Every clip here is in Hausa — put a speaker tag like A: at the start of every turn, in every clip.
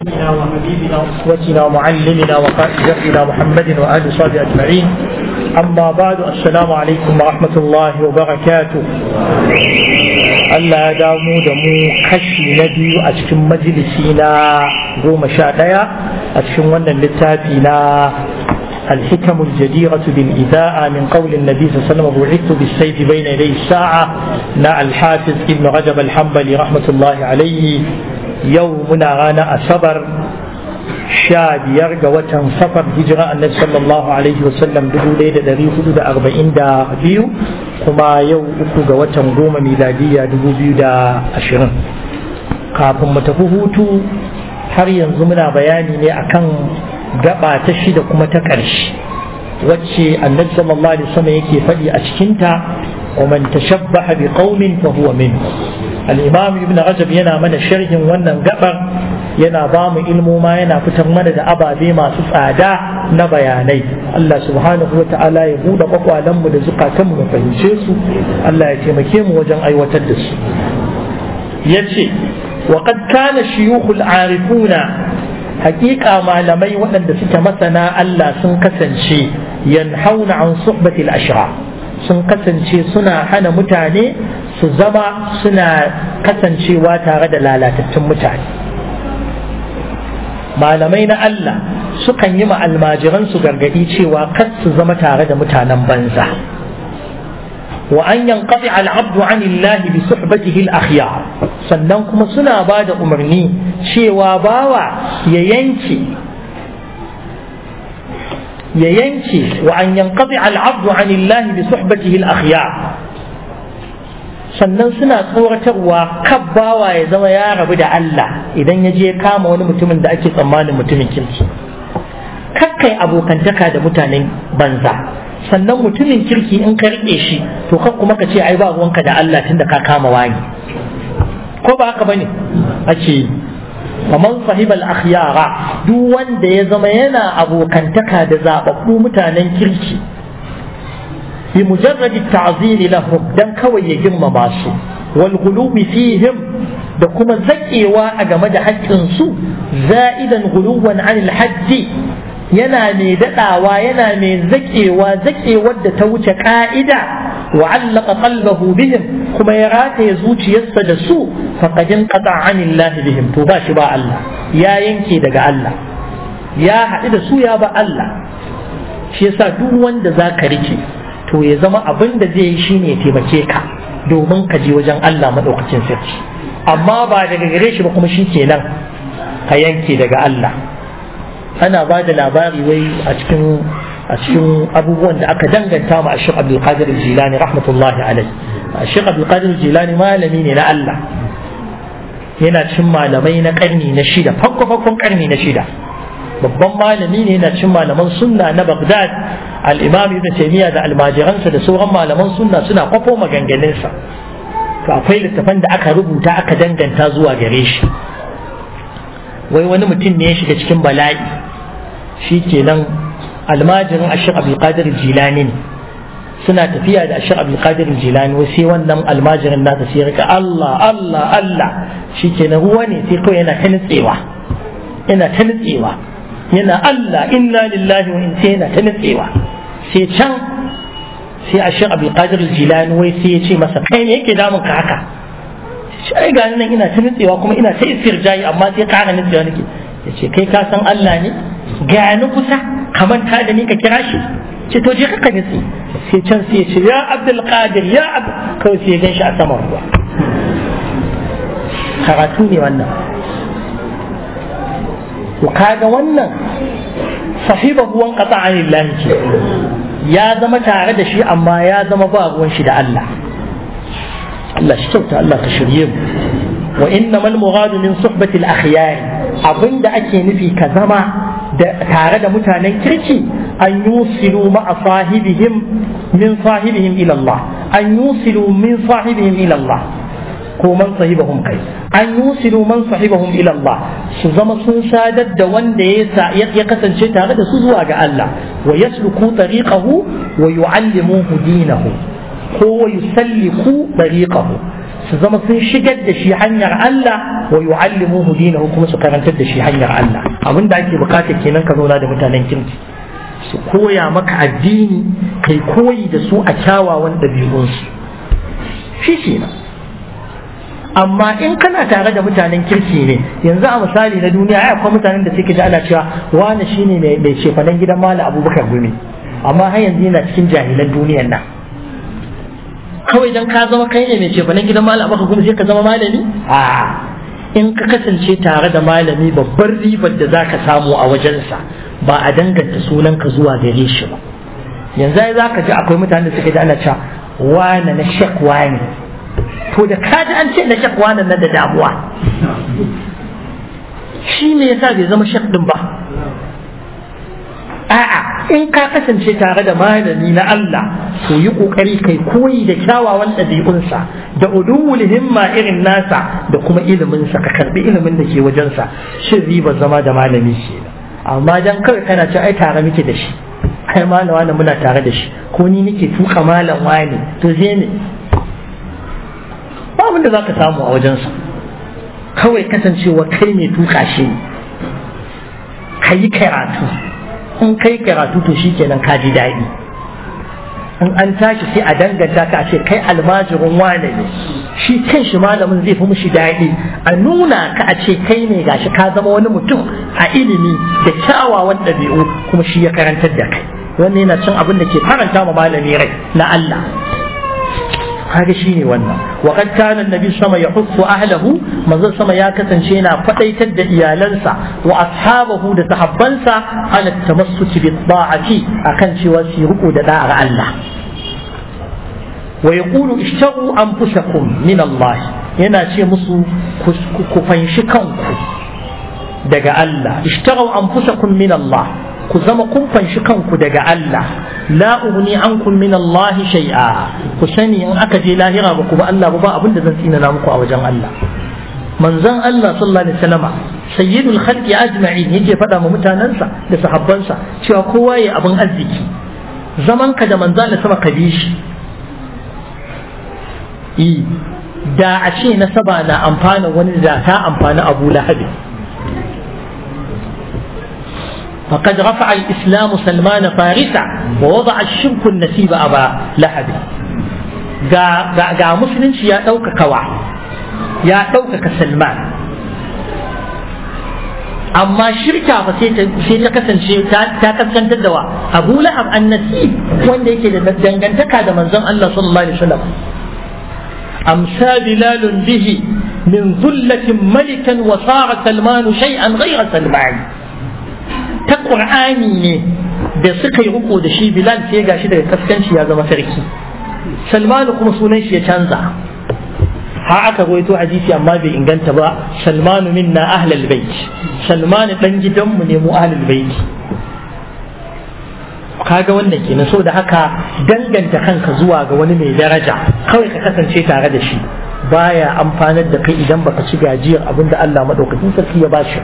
A: سيدنا وحبيبنا واسوتنا ومعلمنا وقائد دربنا محمد واله وصحبه اجمعين اما بعد السلام عليكم ورحمه الله وبركاته Allah ya damu da mu kashi na biyu a cikin majalisi na goma sha ɗaya a cikin wannan littafi na الحكم الجديرة بالإذاعة من قول النبي صلى الله عليه وسلم بعثت بالسيف بين يدي الساعة نا الحافظ ابن رجب الحنبلي رحمة الله عليه يومنا غانا أصبر sha biyar ga watan safar hijira annabi sallallahu alaihi wasallam dubu ɗaya da ɗari hudu da arba'in da biyu kuma yau uku ga watan goma miladiyya dubu biyu da ashirin kafin mu tafi hutu har yanzu muna bayani ne akan gaba ta shida kuma ta ƙarshe wacce annabi sallallahu alaihi wasallam yake faɗi a cikinta ومن تشبه بقوم فهو منه الإمام ابن رجب ينا من شرح ونن قبر ينا بام علمو ما ينا فتر من دا أبا بما سفادا نبياني الله سبحانه وتعالى يقول قطوة لم دا زقا كم نفهمشيسو الله يتمكيم وجن أي وتدس يتشي وقد كان الشيوخ العارفون حقيقة ما لمي وأن دسك مثلا الله سنكسن شي ينحون عن صحبة الأشرار sun kasance suna hana mutane su zama suna kasancewa tare da lalatattun mutane malamai na Allah sukan yi almajiransu gargadi cewa kar su zama tare da mutanen banza wa an yanqati al-abdu an Allah bi suhbatihi al-akhyar sannan kuma suna ba da umarni cewa bawa ya yanke ya yanke wa an yanqati al-abdu an Allah bi suhbatihi al-akhyar sannan suna tsoratarwa kabbawa ya zama ya rabu da Allah idan ya je kama wani mutumin da ake tsammanin mutumin kirki kakkai abokantaka da mutanen banza sannan mutumin kirki in ka rike shi to kan kuma ka ce ai ba ruwanka da Allah tunda ka kama wani ko ba haka bane ake faman sahibal akhyara duk wanda ya zama yana abokantaka da zababbu mutanen kirki bi mujarrad ta'ziri lahum dan kawai ya girmama su wal ghulubi fihim da kuma zakewa a game da haƙƙin su za'idan ghuluwan anil hajji yana mai daɗawa yana mai zakewa zakewar da ta wuce ka'ida wa allaka qalbahu bihim kuma ya rataye zuciyarsa da su faqadin qata anillahi bihim to ba shi ba Allah ya yanke daga Allah ya haɗu da su ya ba Allah shi yasa duk wanda za ka rike to ya zama abin da zai yi shine ya taimake ka domin ka je wajen Allah maɗaukacin sarki amma ba daga gare shi ba kuma shi kenan ka yanke daga Allah ana ba da labari wai a cikin a cikin abubuwan da aka danganta ma Sheikh Abdul Qadir Jilani rahmatullahi alaihi Sheikh Abdul Qadir Jilani malami ne na Allah yana cin malamai na karni na shida farko farkon karni na shida babban malami ne yana cin malaman sunna na Baghdad al-Imam Ibn Taymiyyah da almajiransa da sauran malaman sunna suna kwafo maganganunsa to akwai littafan da aka rubuta aka danganta zuwa gare shi wai wani mutum ne ya shiga cikin bala'i shi kenan almajirin ashir abdulkadir jilani ne suna tafiya da ashir abdulkadir jilani wai sai wannan almajirin nasa sai rika Allah Allah Allah shi kenan ruwa ne sai kawai yana ta nutsewa yana ta nutsewa yana Allah inna lillahi wa inna yana ta nutsewa sai can sai ashir abdulkadir jilani wai sai ya ce masa kai ne yake damun ka haka shi ai ga nan ina ta nutsewa kuma ina ta istirjayi amma sai ƙara nutsewa nake ya ce kai ka san Allah ne ga ni kusa ka manta da ni ka kira shi ce to je ka nutse sai can sai ya ce ya Abdul Qadir ya Abdul kawai sai ya gan shi a saman ruwa karatu ne wannan to kaga wannan sahiba ruwan qata anillahi ce ya zama tare da shi amma ya zama ba ruwan shi da Allah Allah shi kyauta Allah ka shirye mu wa innamal mughadu min suhbati al-akhyar abinda ake nufi ka zama da tare da mutanen kirki an yusilu ma'a sahibihim min sahibihim ila Allah an yusilu min sahibihim ila Allah ko man sahibahum kai an yusilu man sahibahum ila Allah su zama sun sadar da wanda ya ya kasance tare da su zuwa ga Allah wa yasluku tariqahu wa yu'allimuhu dinahu ko yusalliku tariqahu su zama sun shigar da shi hanyar Allah wa yu'allimuhu dinahu kuma su karantar da shi hanyar Allah abin da ake bukata kenan ka zauna da mutanen kirki su koya maka addini kai koyi da su a kyawawan ɗabi'unsu shi kenan amma in kana tare da mutanen kirki ne yanzu a misali na duniya ai akwai mutanen da suke ji ana cewa wani shine mai mai shefanen gidan malam abubakar gumi amma har yanzu yana cikin jahilan duniyar nan kawai dan ka zama kai ne mai shefanen gidan malam abubakar gumi sai ka zama malami a in ka kasance tare da malami babbar ribar da zaka samu a wajensa ba a danganta sunanka zuwa gare shi ba yanzu ai zaka ji akwai mutanen da suke ji ana cewa wane na shek wane to da kaji an ce na shak wannan nan da damuwa shi ne yasa bai zama shak din ba a'a in ka kasance tare da malami na Allah to yi kokari kai koyi da kyawawan ɗabi'unsa da udumul himma irin nasa da kuma iliminsa ka karbi ilimin da ke wajensa shin riba zama da malami shi amma dan kawai kana ce ai tare muke da shi ai malam wani muna tare da shi ko ni nake tuka malam wani to zai ne ba abin da za ka samu a wajensa kawai kasancewa kai mai tuka shi ka yi karatu in kai karatu to shi kenan ka ji daɗi in an tashi sai a danganta ka a ce kai almajirin wane ne shi kan shi malamin zai fi mushi daɗi a nuna ka a ce kai ne gashi ka zama wani mutum a ilimi da kyawawan ɗabi'u kuma shi ya karantar da kai wannan yana cin abin da ke faranta ma malami rai na Allah kaga shine wannan wa qad kana annabi sama yahussu ahlahu manzo sama ya kasance yana fadaitar da iyalansa wa ashabahu da sahabbansa ala tamassuki bi ta'ati akan cewa su riko da da'ar Allah wa yaqulu ishtaru anfusakum min Allah yana ce musu ku fanshi kanku daga Allah ishtaru anfusakum min Allah ku zama kun fanshi kanku daga Allah la ugni ankum min Allah shay'a ku sani in aka je lahira ba ku ba Allah ba abin da zan tsina muku a wajen Allah manzon Allah sallallahu alaihi wasallama sayyidul khalqi ajma'in yake faɗa ma mutanansa da sahabbansa cewa kowa ya abin arziki zaman ka da manzon Allah sama ka bi shi da a ce nasaba na amfana wani da ta amfani Abu Lahab فقد رفع الإسلام سلمان فارسا ووضع الشرك النسيب أبا لهب ga musulunci ya ɗaukaka wa ya ɗaukaka salman amma shirka fa sai ta kasance ta kaskantar da wa abu lahab annasib wanda yake da dangantaka da manzon Allah sallallahu alaihi wasallam amsa bilalun bihi min zullatin malikan wa sara salmanu shay'an ghayra salmani ta ƙur'ani ne da suka yi riko da shi bilal sai gashi daga kaskanci ya zama sarki salmanu kuma sunan shi ya canza ha aka rawaito hadisi amma bai inganta ba salmanu minna ahlal bait salmanu dan gidanmu ne mu ahlul bait kaga wannan kenan so da haka danganta kanka zuwa ga wani mai daraja kawai ka kasance tare da shi baya amfanar da kai idan baka ci gajiyar abinda Allah madaukakin sarki ya bashi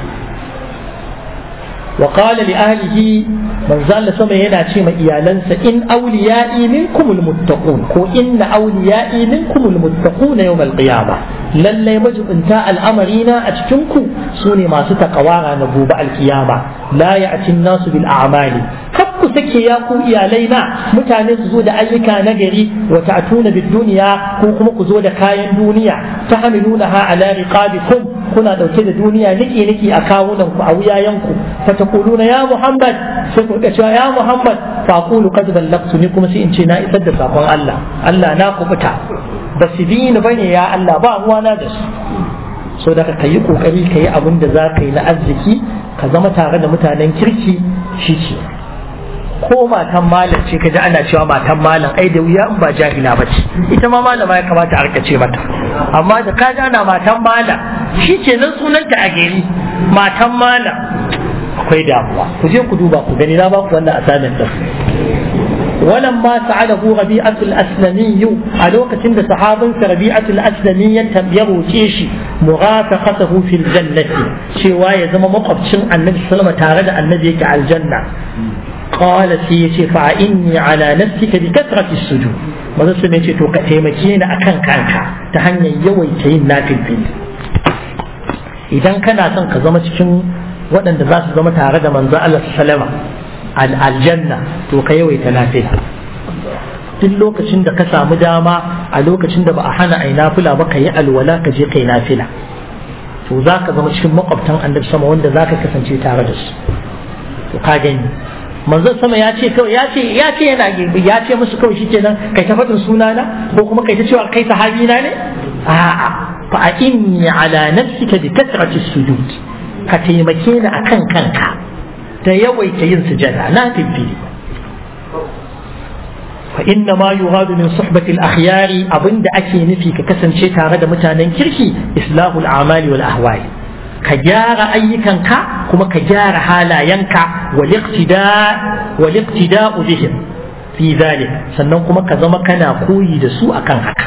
A: وقال لأهله من زال سما ينا شيء إيالنسا إن أوليائي منكم المتقون كو إن أوليائي منكم المتقون يوم القيامة لن يمجب انتاء الأمرين أتشنكو سوني ما ستقوارا نبوب القيامة لا يأتي الناس بالأعمال ku sake ya ku iyalaina mutane su zo da ayyuka na gari wa ta'tuna bid dunya ko kuma ku zo da kayan duniya ta hamiluna ha ala riqabikum kuna dauke da duniya niki niki a kawunan ku a wuyayen ku fa taquluna ya muhammad sai ku cewa ya muhammad fa aqulu qad ballagtu ni kuma sai in ce na isar da sakon Allah Allah na kubuta ba su bi ni bane ya Allah ba ruwana da su so da ka yi kokari ka yi abin da za ka yi na arziki ka zama tare da mutanen kirki shi ce ko matan malam ce kaji ana cewa matan malam ai da wuya in ba jahila ba ce ita ma malama ya kamata a rika ce mata amma da kaji ana matan malam shi ke nan sunanta a gari matan malam akwai damuwa ku je ku duba ku gani na ba ku wannan asamin din ولما سعده ربيعة الأسلمي ألوك تند صحاب ربيعة الأسلمي يرو تيشي مرافقته في الجنة شواية زم مقبشن النبي صلى الله عليه وسلم تارد النبي على الجنة قال سيتي فإني على نفسك بكثرة السجود manzo sun ce to ka taimake ni akan kanka ta hanyar yawaita yin nafilfili idan kana son ka zama cikin waɗanda za su zama tare da manzo Allah sallama aljanna to ka yawaita nafila duk lokacin da ka samu dama a lokacin da ba a hana ai nafila ba ka yi alwala ka je kai nafila to za ka zama cikin makwabtan annabi sama wanda za ka kasance tare da su to ka gani manzon sama ya ce kawai ya ce ya ce yana ya ce musu kawai shikenan kai ta faɗin sunana ko kuma kai ta cewa kai sahabi na ne a'a fa a inni ala nafsika bi kasrati sujud ka taimake ni akan kanka da yawaita yin sujada na tafi fa inna ma yughadu min suhbati al-akhyari abinda ake nufi ka kasance tare da mutanen kirki islahul a'mali wal ahwali ka gyara ayyukanka kuma ka gyara halayenka wal iqtida'u bihim fi zalik sannan kuma ka zama kana koyi da su akan haka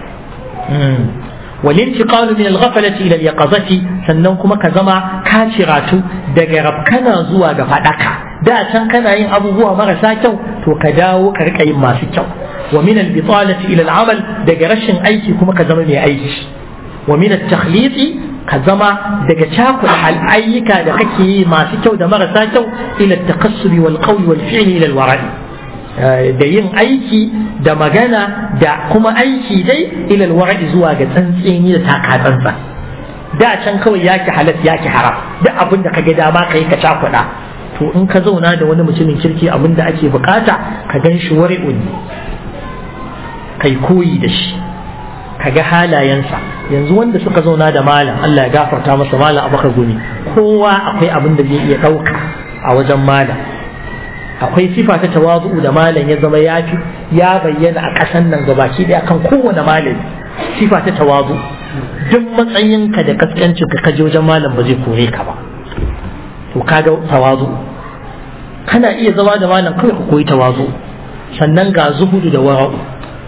A: wal intiqalu min al-ghaflati ila al-yaqazati sannan kuma ka zama ka ciratu daga rabkana zuwa ga fadaka da can kana yin abubuwa marasa kyau to ka dawo ka rika yin masu kyau wa min al-bitalati ila al-amal daga rashin aiki kuma ka zama mai aiki wa min at-takhliti ka zama daga cakuɗa ayyuka da kake yi masu kyau da marasa kyau ila takassuri wal qawli wal fi'li ila al da yin aiki da magana da kuma aiki dai ila al zuwa ga tsantseni da takatsantsa da can kawai yaki halas yaki haram duk abin da kage dama ka yi ka cakuɗa to in ka zauna da wani mutumin kirki abin da ake bukata ka gan shi wari'un kai koyi da shi ka ga halayensa yanzu wanda suka zauna da malam Allah ya gafarta masa malam abakar gumi kowa akwai abin da zai iya ɗauka a wajen malam akwai sifa ta tawazu da malam ya zama ya fi ya bayyana a ƙasan nan gabaki ɗaya kan kowane malami sifa ta tawazu duk matsayinka da kaskancin ka kaje wajen malam ba zai kore ka ba to kaga tawazu kana iya zama da malam kawai ka koyi tawazu sannan ga zuhudu da wara'u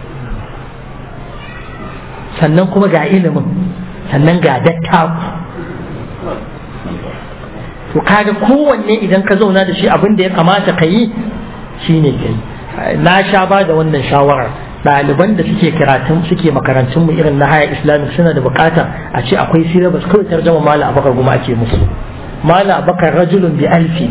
A: sannan kuma ga ilimin sannan ga dattaku to kaga kowanne idan ka zauna da shi abin da ya kamata ka yi shine ka yi na sha ba da wannan shawarar ɗaliban da suke karatun suke makarantun mu irin na haya islamic suna da bukata a ce akwai syllabus kawai tarjama mala abakar kuma ake musu mala abakar rajulun bi alfi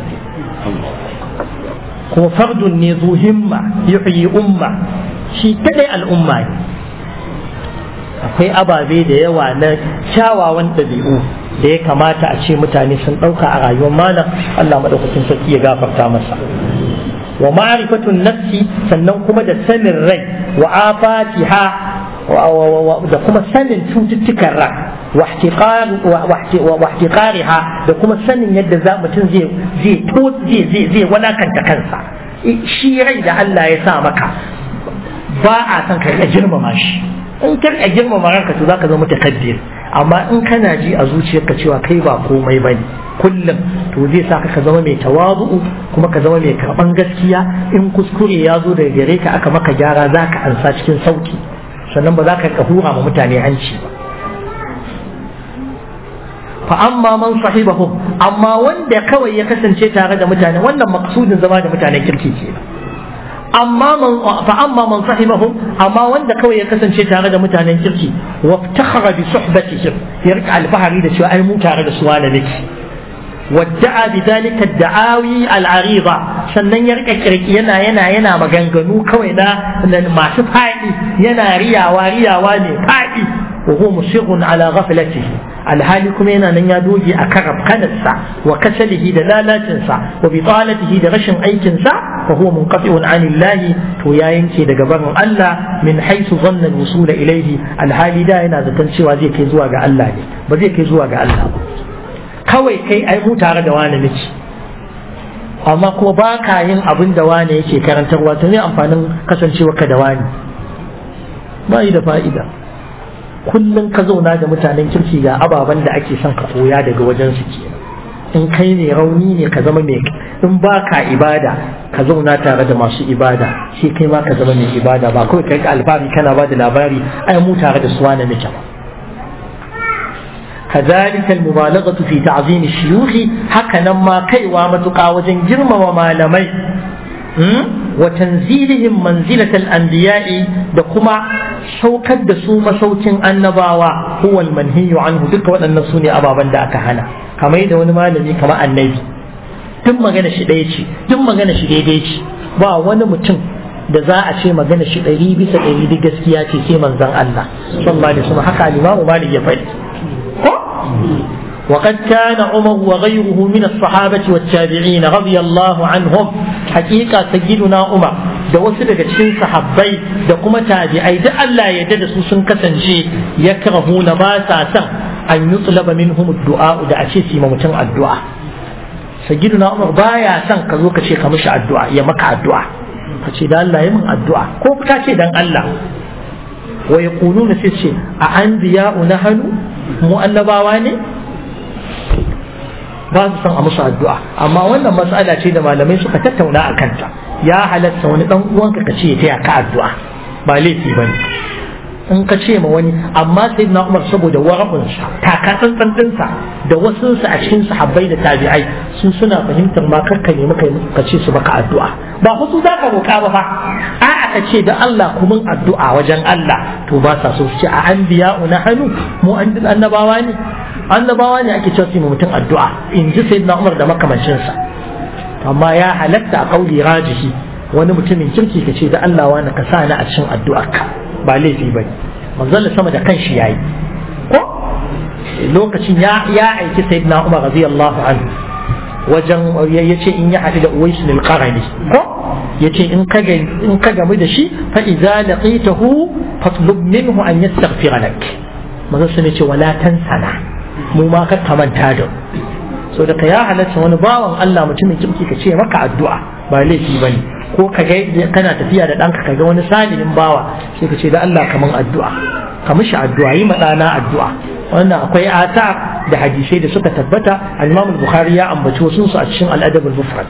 A: kuma fardun ne zu himma yuhyi umma shi kadai al'umma ne akwai ababe da yawa na kyawawan ɗabi'u da ya kamata a ce mutane sun ɗauka a rayuwar malam Allah maɗaukakin sarki ya gafarta masa wa ma'rifatun nafsi sannan kuma da sanin rai wa afatiha da kuma sanin cututtukan rai wa ihtiqariha da kuma sanin yadda za mutum zai zai zai zai walakanta kansa shi rai da Allah ya sa maka ba a son ka girmama shi in kar a girmama ranka to zaka zama mutakabbir amma in kana ji a zuciyarka cewa kai ba komai bane kullum to zai sa ka zama mai tawazu kuma ka zama mai karban gaskiya in kuskure ya zo daga gare ka aka maka gyara zaka ansa cikin sauki sannan ba za ka hura ma mutane hanci ba fa amma man sahibahum amma wanda kawai ya kasance tare da mutane wannan maksudin zama da mutanen kirki kenan amma man fa amma man sahibahum amma wanda kawai ya kasance tare da mutanen kirki wa takhara bi suhbatihim ya rika alfahari da cewa ai mu tare da su wani nake wadda'a bi dalika da'awi al'arida sannan ya rika kirki yana yana yana maganganu kawai na masu fadi yana riyawa riyawa ne fadi wa huwa musirrun ala ghaflatihi alhali kuma yana nan ya doge a karab kanarsa wa kasalihi da lalacinsa wa bitalatihi da rashin aikinsa fa huwa munqati'un anillahi to ya yanke daga barin Allah min haythu dhanna al-wusula ilayhi alhali da yana zaton cewa zai kai zuwa ga Allah ne ba zai kai zuwa ga Allah ba kawai kai ai mu tare da wani miki amma kuma ba ka yin abin da wani yake karantarwa to ne amfanin kasancewa ka da wani ba yi da fa'ida kullum ka zauna da mutanen kirki ga ababen da ake son ka koya daga wajen su ke in kai ne rauni ne ka zama mai in ba ka ibada ka zauna tare da masu ibada shi kai ma ka zama mai ibada ba kawai kai alfahari kana ba da labari ai mu tare da suwa na muke ba كذلك المبالغة في تعظيم الشيوخ هكذا ما كي وامتقى وجن جرم وما لمي wa tanzilihim manzilatal anbiya'i da kuma saukar da su masaukin annabawa huwa manhiyu anhu duka waɗannan su ne ababen da aka hana kamar da wani malami kamar annabi duk magana shi ɗaya ce duk magana shi daidai ce ba wani mutum da za a ce magana shi ɗari bisa ɗari duk gaskiya ce sai manzon Allah sallallahu alaihi wasallam haka al-Imam Malik ya faɗi ko وقد كان عمر وغيره من الصحابة والتابعين رضي الله عنهم حقيقة سيدنا عمر da wasu daga cikin sahabbai da kuma tabi'ai da Allah ya da su sun kasance ya na ba sa son an yi tsulaba minhum du'a da a ce su mutum addu'a sayyiduna Umar baya son ka zo ka ce ka mishi addu'a ya maka addu'a ka ce da Allah ya min addu'a ko ka ce dan Allah wa yaquluna sai ce a anbiya'u nahanu mu annabawa ne ba su son a musu addu'a amma wannan matsala ce da malamai suka tattauna a kanta ya halatta wani dan uwanka ka ce ya taya ka addu'a ba laifi bane in ka ce ma wani amma sai na umar saboda warabinsa taka tsantsan dinsa da wasu a cikin sahabbai da tabi'ai sun suna fahimtar ma karka nemi ka ce su baka addu'a ba fa su zaka roƙa ba fa a'a ka ce da Allah kuma addu'a wajen Allah to ba sa so su ce a anbiya'u na hannu mu annabawa ne annabawa ne ake cewa su mutum addu'a in ji sayyidina Umar da makamancinsa amma ya halatta a kauli rajihi wani mutumin kirki ka ce da Allah wani ka sa ni a cikin addu'arka ba laifi bane manzon sama da kanshi yayi ko lokacin ya ya aiki sayyidina Umar radiyallahu anhu wajen yace in ya haɗu da Uwais bin Qarani ko yace in ka in ka gamu da shi fa idza laqitahu fatlub minhu an yastaghfira lak manzon sun ce wala tansana mu ma ka manta da so da ka ya halatta wani bawan Allah mutumin kirki ka ce maka addu'a ba laifi bane ko ka ga kana tafiya da ɗanka ka ga wani salihin bawa sai ka ce da Allah kaman addu'a ka mishi addu'a yi ɗana addu'a wannan akwai ata da hadisai da suka tabbata al-Imam al-Bukhari ya ambaci wasu su a cikin al-Adab al-Mufrad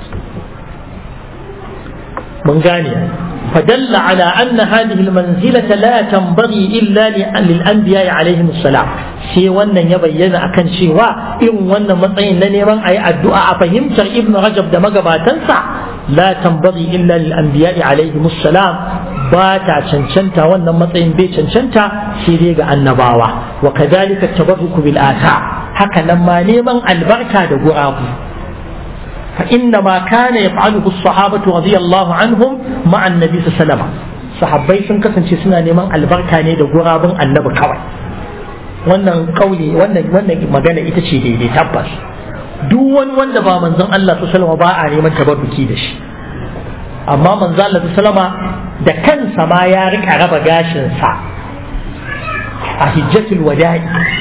A: mun gane فدل على أن هذه المنزلة لا تنبغي إلا للأنبياء عليهم السلام sai wannan ya bayyana akan cewa irin wannan matsayin na neman a yi addu'a a fahimtar ibn rajab da magabatansa la tambari illa lil anbiya'i alaihi salam ba ta cancanta wannan matsayin bai cancanta sai dai ga annabawa wa kadhalika tabarruku bil ata haka nan ma neman albarka da gurabu فإنما كان يفعله الصحابة رضي الله عنهم مع النبي صلى الله عليه وسلم sahabbai sun kasance suna neman albarka ne da gurabun annabi kawai wannan kauli wannan wannan magana ita ce daidai tabbas duk wani wanda ba manzon Allah sallallahu ba a neman tabarruki da shi amma manzon Allah sallallahu da kansa ma ya rika raba gashin sa a hijjatul wada'i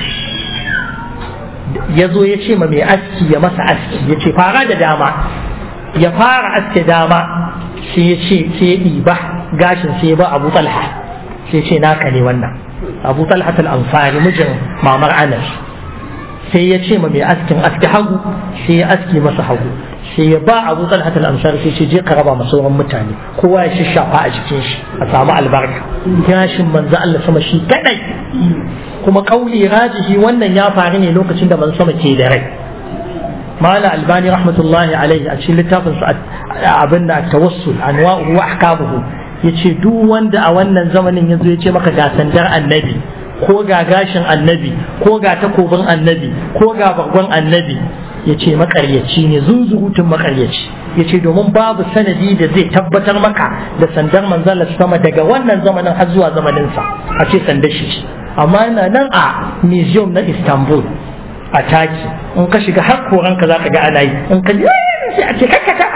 A: ya zo ya ce ma mai aski ya masa aski ya ce fara da dama ya fara aske dama sai ya ce sai ya ɗiba gashin sai ya ba abu talha sai ce naka ne wannan abu talha al-ansari mijin mamar anas sai ya ce ma mai askin aski hagu sai ya aski masa hagu sai ya ba abu talha al-ansari sai ce je ka raba masa sauran mutane kowa ya shafa a jikin shi a samu albarka gashin manzo Allah sama shi kadai kuma kauli rajihi wannan ya faru ne lokacin da man sama ke da rai mala albani rahmatullahi alaihi a cikin littafin sa abin da tawassul anwa'uhu wa ahkamuhu yace duk wanda a wannan zamanin yazo yace maka ga sandar annabi ko ga gashin annabi ko ga takobin annabi ko ga bargon annabi yace makaryaci ne zunzurutun makaryaci yace domin babu sanadi da zai tabbatar maka da sandar manzala sama daga wannan zamanin har zuwa zamanin sa a ce sandar shi amma yana nan a museum na istanbul a taki in ka shiga har koranka za ka ga ana yi in ka ji sai a ce kakka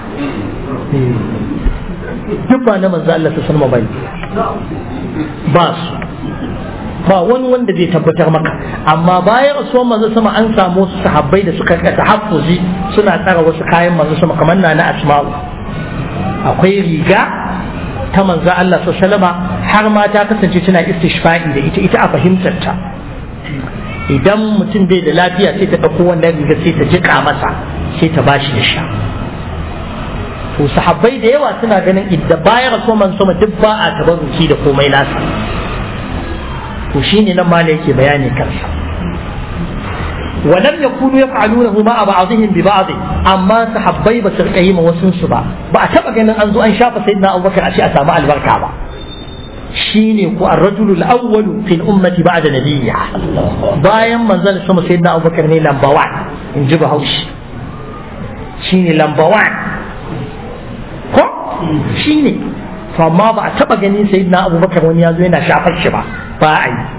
A: duk ba na manzo Allah ta sanma bai ba su ba wani wanda zai tabbatar maka amma bayan rasuwar manzo sama an samu wasu sahabbai da suka rika tahaffuzi suna tsara wasu kayan manzo sama kamar na na asma'u akwai riga ta manzo Allah sallama har ma ta kasance tana istishfa'i da ita ita a fahimtar ta idan mutum bai da lafiya sai ta ɗauko wannan riga sai ta jika masa sai ta bashi ya sha to sahabbai da yawa suna ganin idda bayan rasuwar manzo sama duk ba a tabarruki da komai nasa to shine nan mala yake bayani kansa ولم يكونوا يفعلونه مع بعضهم ببعض أما صحابي بس رقيم وسن سبا بأتبع أن أنزو أن شاف سيدنا أبو بكر أشياء سامع البركة با شيني الرجل الأول في الأمة بعد نبيها bayan manzon sama sayyidina Abu Bakar ne lamba 1 in ji Bahaushe shine lamba 1 ko shine to amma ba a taba ganin sayyidina Abu Bakar wani yazo yana shafar shi ba ba a yi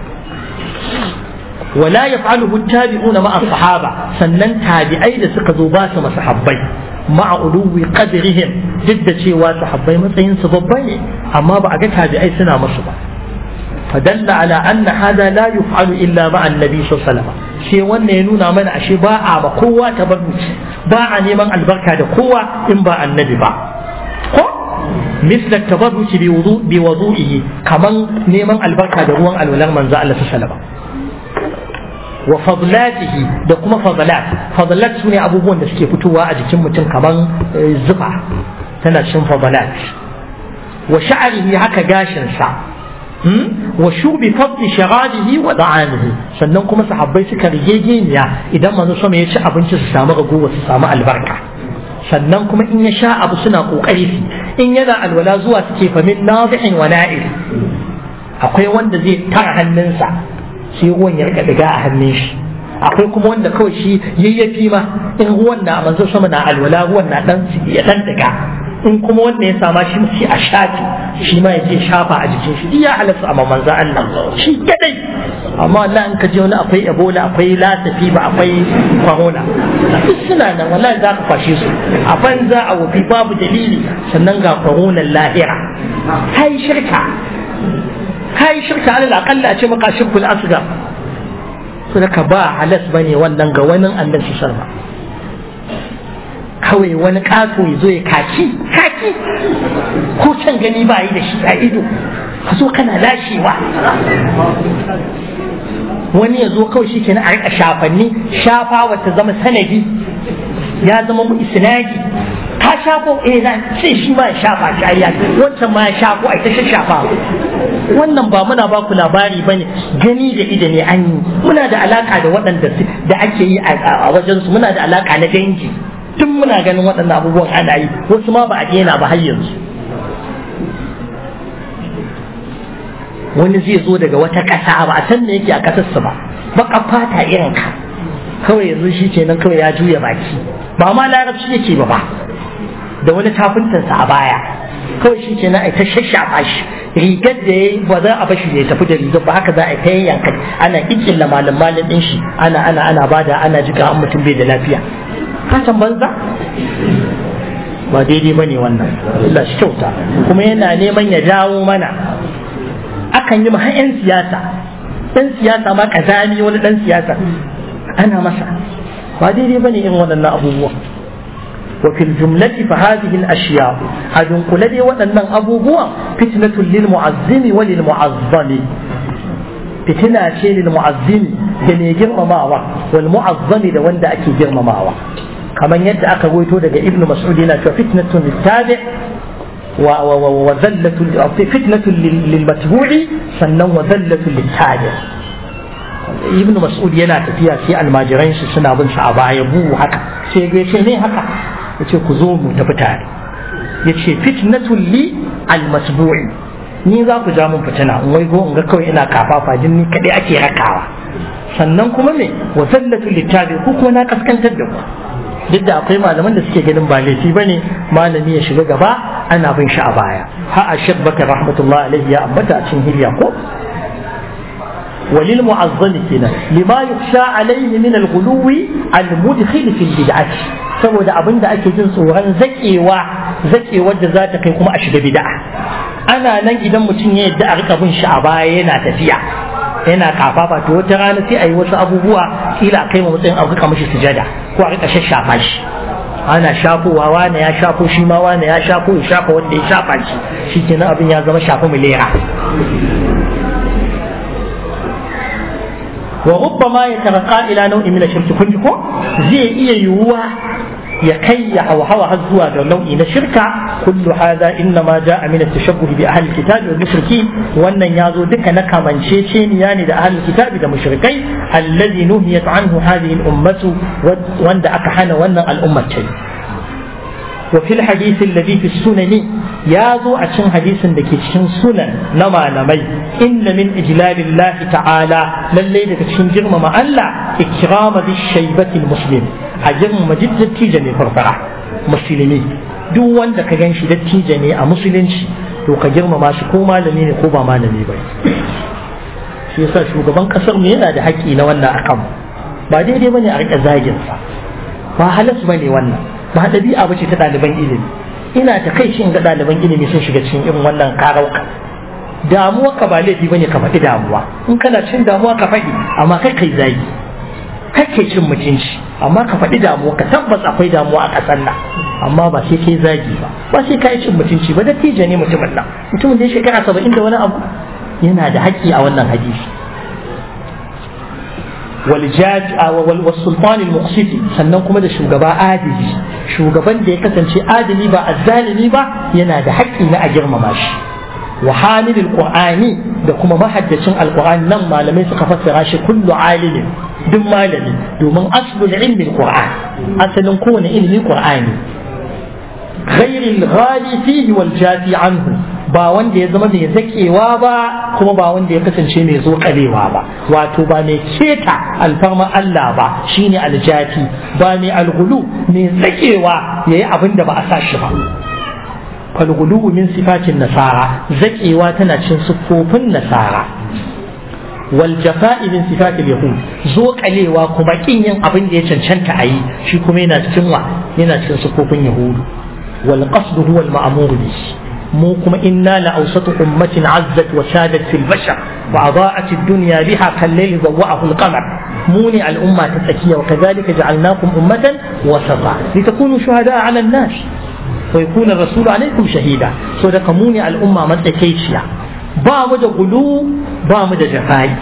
A: ولا يفعله التابعون مع الصحابة سنن تابعي da suka zo ba su masahabbai مع علو قدرهم جد cewa sahabbai matsayin su babba ne amma ba a ga tabi'ai suna musu ba فدل على أن هذا لا يفعل إلا مع النبي صلى الله عليه وسلم شيء وانا ينونا من أشي باع بقوة تبرج باع نيمان البركة دا قوة إن باع النبي باع مثل التبرج بوضوء بوضوئه كمان نيمان البركة دا روان الولان من زال الله صلى الله عليه وسلم wa fadlatihi da kuma fadlat fadlat sune abubuwan da suke fitowa a jikin mutum kaman zufa tana cikin fadlat wa sha'rihi haka gashin sa wa shubi fadli sharabihi wa da'amihi sannan kuma sahabbai suka rigegeniya idan manzo sama ya ci abinci su samu ragowa su samu albarka sannan kuma in ya sha abu suna kokari su in yana alwala zuwa suke famin nazi'in wa na'il akwai wanda zai tara hannunsa sai ruwan ya rika diga a hannun shi akwai kuma wanda kawai shi yayyafi ma in ruwan na manzo sama na alwala ruwan na dan ya dan diga in kuma wanda ya sama shi sai a shafi shi ma ya je shafa a jikin shi ya halatta amma manzo Allah shi kadai amma Allah in ka je wani akwai ebola akwai lasafi ba akwai corona duk suna nan wallahi za ka kwashe su a banza a wofi babu dalili sannan ga corona lahira kai shirka kai shirka alal aqalla a ce maka shirkul asgar so ka ba halas bane wannan ga wani annabi sarma kawai wani kato ya zo ya kaki kaki ko can gani ba yi da shi a ido ka zo kana lashewa wani ya zo kawai shi ke na a rika shafanni shafa wata zama sanadi ya zama mu isnadi ka shafo eh na sai shi ma ya shafa shi ayya wancan ma ya shafo ai ta shafa wannan ba muna ba ku labari bane gani da ida ne an yi muna da alaka da waɗanda da ake yi a wajen su muna da alaka na dangi tun muna ganin waɗannan abubuwan ana yi wasu ma ba a daina ba har yanzu wani zai zo daga wata ƙasa ba a san me yake a ƙasarsa ba baka fata irin ka kawai yanzu shi kenan kawai ya juya baki ba ma larabci yake ba ba da wani tafintansa a baya kawai shi kenan ai ta shashafa shi rigar da ya ba za a bashi ya tafi da rigar ba haka za a ta yanka ana kikilla malam malam din shi ana ana ana bada ana jika an mutum bai da lafiya kasan banza ba daidai bane wannan Allah shi kyauta kuma yana neman ya jawo mana akan yi ma 'yan siyasa ɗan siyasa ma kazami wani ɗan siyasa ana masa ba daidai bane irin waɗannan abubuwa وفي الجملة فهذه الأشياء أدن قل لي وأن أبوبوا فتنة للمعظم وللمعظم فتنة شيء للمعظم دني جرم ماوى والمعظم ده وند أكي جرم ماوى كما يد أكا ويتو ابن مسعود فتنة للتابع وذلة فتنة للمتبوع سنن وذلة للتابع ibn mas'ud yana tafiya sai almajiran shi suna bin sa a baya bu haka sai ya ce ne haka yace ku zo mu tafi tare yace fitnatul li almasbu'i ni za ku ja mun fitina in wai go in ga kawai ina kafafa jin ni kadai ake rakawa sannan kuma me wa sallatul littabi ku kuma na kaskantar da ku duk da akwai malaman da suke ganin ba laifi bane malami ya shiga gaba ana bin shi a baya ha a shabbaka rahmatullahi alaihi ya ambata a cikin hilya ko وللمعظم كنا لما يخشى عليه من الغلو المدخل في البدعة saboda abin da ake jin tsoron zakewa zakewar da za ta kai kuma a shiga bid'a ana nan idan mutum ya yadda a rika bin shi a baya yana tafiya yana kafafa to wata rana sai a yi wasu abubuwa kila kai mu matsayin a rika mishi sujada ko a rika shashafa shi ana shafowa wane ya shafo shi ma wane ya shafo ya shafa wanda ya shafa shi shi kenan abin ya zama shafa milera وربما يترقى إلى نوع من الشرك كنت كو زي إيه يوا ya kai ya hawa hawa har zuwa ga nau'i na shirka kullu hadha inna ma jaa min at-tashabbuh bi ahli al-kitab wal mushrikin wannan yazo duka na kamanceceniya ne da ahli al-kitab da mushrikai alladhi nuhiyat anhu hadhihi al-ummatu wanda aka hana wannan al'ummar ce وفي الحديث الذي في السنن يازو أشن حديث دكي شن سنن نما نمي إن من إجلال الله تعالى للي دكي شن جرم ما ألا إكرام ذي الشيبة المسلم أجرم مجد تيجني فرفرة مسلمي duk wanda ka gan shi dattijo ne a musulunci to ka girmama shi ko malami ne ko ba malami ba shi yasa shugaban kasar mu yana da haƙƙi na wannan akan ba daidai bane a rika zagin sa ba halas bane wannan ba ɗabi'a ba ce ta ɗaliban ilimi ina ta kai shi in ga ɗaliban ilimi sun shiga cikin irin wannan karauka damuwa ka ba laifi bane ka faɗi damuwa in kana cin damuwa ka faɗi amma kai kai zagi kake cin mutunci amma ka faɗi damuwa ka tabbas akwai damuwa a ƙasar nan amma ba sai kai zagi ba ba sai kai cin mutunci ba dattijo ne mutumin nan mutumin da ya shekara saba'in da wani abu yana da haƙƙi a wannan hadisi والسلطان المقسطي sannan kuma da shugaba adili shugaban da ya kasance adili ba azzalimi ba yana da haƙƙi na a girmama shi wa hamilul qur'ani da kuma mahaddacin alqur'ani nan malamai suka fassara shi kullu alimin duk malami domin aslul ilmi alqur'an asalin kowane ilimi qur'ani ghairil ghali fihi wal jafi anhu ba wanda ya zama mai zakewa ba kuma ba wanda ya kasance mai zo kalewa ba wato ba mai keta alfarma Allah ba shine aljati ba mai algulu mai zakewa yayi abin da ba a sa shi ba falgulu min sifatin nasara zakewa tana cin siffofin nasara wal jafa'i min sifatil yahud zo kalewa kuma kin yin abin da ya cancanta a yi shi kuma yana cikin wa yana cikin siffofin yahudu wal qasdu huwa al ma'mur bihi mu kuma inna la awsatu ummatin azzat wa shadat fil bashar wa adaa'at ad-dunya biha kal layli dawwa'ahu al-qamar mu ne al-umma ta tsakiya wa kadhalika ja'alnakum ummatan wasata litakunu shuhada'a 'ala an-nas wa yakuna ar-rasulu 'alaykum shahida so da mu ne al-umma matsakaiciya ba mu da gulu ba mu da jafai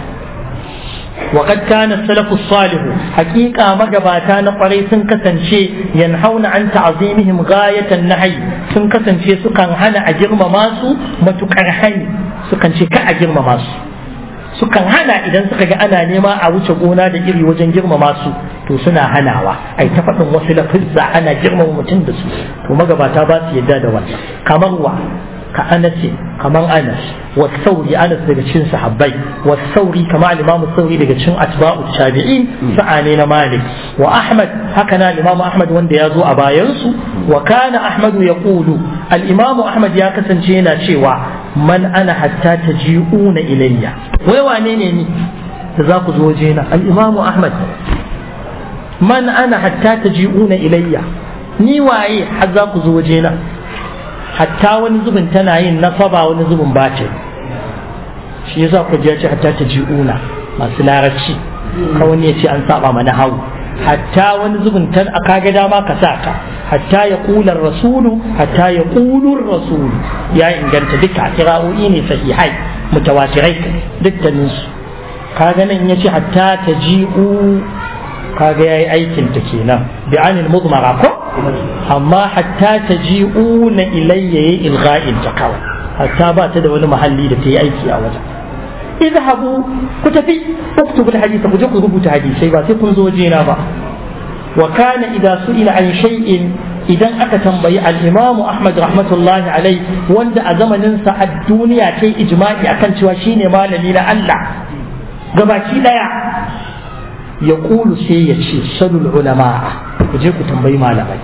A: وقد كان السلف الصالح حقيقة مجباتا نقري سنكسن شيء ينهون عن تعظيمهم غاية النهي سنكسن شيء سكان هنا أجرم ماسو متكرهن سكان شيء كأجرم ماسو sukan hana idan suka ga ana nema a wuce gona da iri wajen girmama su to suna hanawa ai ta faɗin wasu lafizza ana girmama mutum da su to magabata ba su yadda da wannan kamar wa ka anasi kaman anas wa sauri anas daga cikin sahabbai wa sauri kama al-imamu sauri daga cikin atba'u tabi'in sa'ane na malik wa ahmad haka na al-imamu ahmad wanda ya zo a bayan su wa kana ahmad yaqulu al-imamu ahmad ya kasance yana cewa man ana hatta taji'una ilayya wai wane ne ni da za ku zo wajena al-imamu ahmad man ana hatta taji'una ilayya ni waye har za ku zo wajena hatta wani zubin tana yin nasaba wani zubin bace shi yasa ku ji hatta ta ji'una masu larabci ka wani ya ce an saba mana hau hatta wani zubin tan a kaga dama ka sa ka hatta ya kula rasulu hatta ya kulur rasulu ya inganta duka kira'o'i ne sahihai mutawatirai dukkanin su kaga nan ya ce hatta ta ji'u kaga yayi aikin ta kenan bi'anil mudmara ko amma hatta ta ji'una ilayya ya ilga'in ta kawai hatta ba ta da wani mahalli da ta yi aiki a wajen izhabu ku tafi uktubul hadisa ku je ku rubuta hadisai ba sai kun zo wajena ba wa kana idza su'ila an shay'in idan aka tambayi al-Imam Ahmad rahmatullahi alai wanda a zamanin sa a duniya ta yi ijma'i akan cewa shine malami na Allah gabaki daya ya kulu sai ya ce salul ulama'a ku je ku tambayi malamai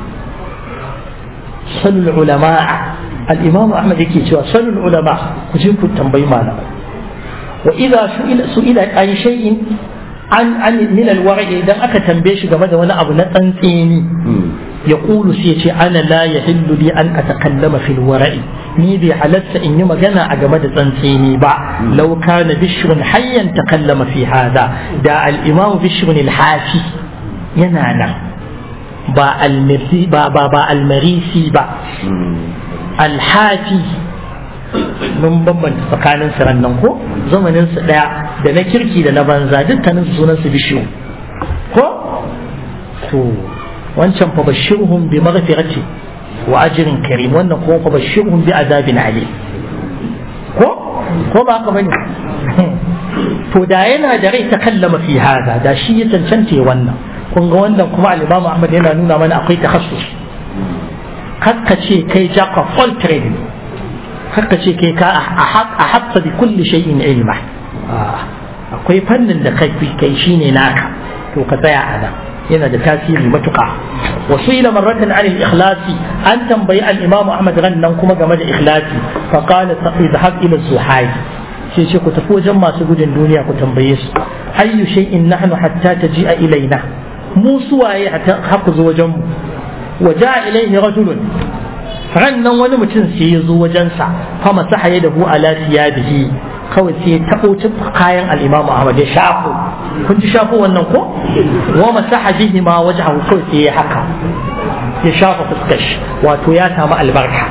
A: salul ulama'a al-imam ahmad yake cewa salul ulama ku je ku tambayi malamai wa idza su'ila su'ila an shay'in an an min al-wara'i idan aka tambaye shi game da wani abu na tsantseni ya kulu sai ya ce ana la yahillu li an atakallama fil wara'i ni bai halatta in yi magana a game da tsantseni ba law kana bishrun hayyan takallama fi hada da al-imam bishrun al-hafi yana nan ba al-mirsi ba ba ba al-marisi ba al-hafi mun bambanta tsakanin su nan ko zamanin su daya da na kirki da na banza dukkanin su sunan su bishiyu ko to wancan fa bashirhum bi maghfirati wa ajrin karim wannan kuma fa bashirhum bi azabin alim ko ko ba haka bane to da yana da rai ta kallama fi hada da shi ya cancanta wannan kun ga wannan kuma al-Imam Ahmad yana nuna mana akwai takhassus kakka ce kai jack of all trade kakka ce kai ka a hatta bi kulli shay'in ilma akwai fannin da kai kai shine naka to ka tsaya a nan yana da tasiri matuƙa wasu ila marratan an ikhlasi an tambayi al-imamu ahmad rannan kuma game da ikhlasi fa qala idhhab ila zuhai sai ce ku tafi wajen masu gudun duniya ku tambaye su ayyu shay'in nahnu hatta taji'a ilaina mu suwaye haku zo wajen mu wa ja'a ilayhi rajulun rannan wani mutum sai ya zo wajensa fa masaha yadahu ala thiyabihi kawai sai ya taɓo kayan al'imamu Ahmad ya shafo kun ji shafo wannan ko wa masaha bihi ma wajhahu kawai sai ya haka ya shafa fuskar shi wato ya samu albarka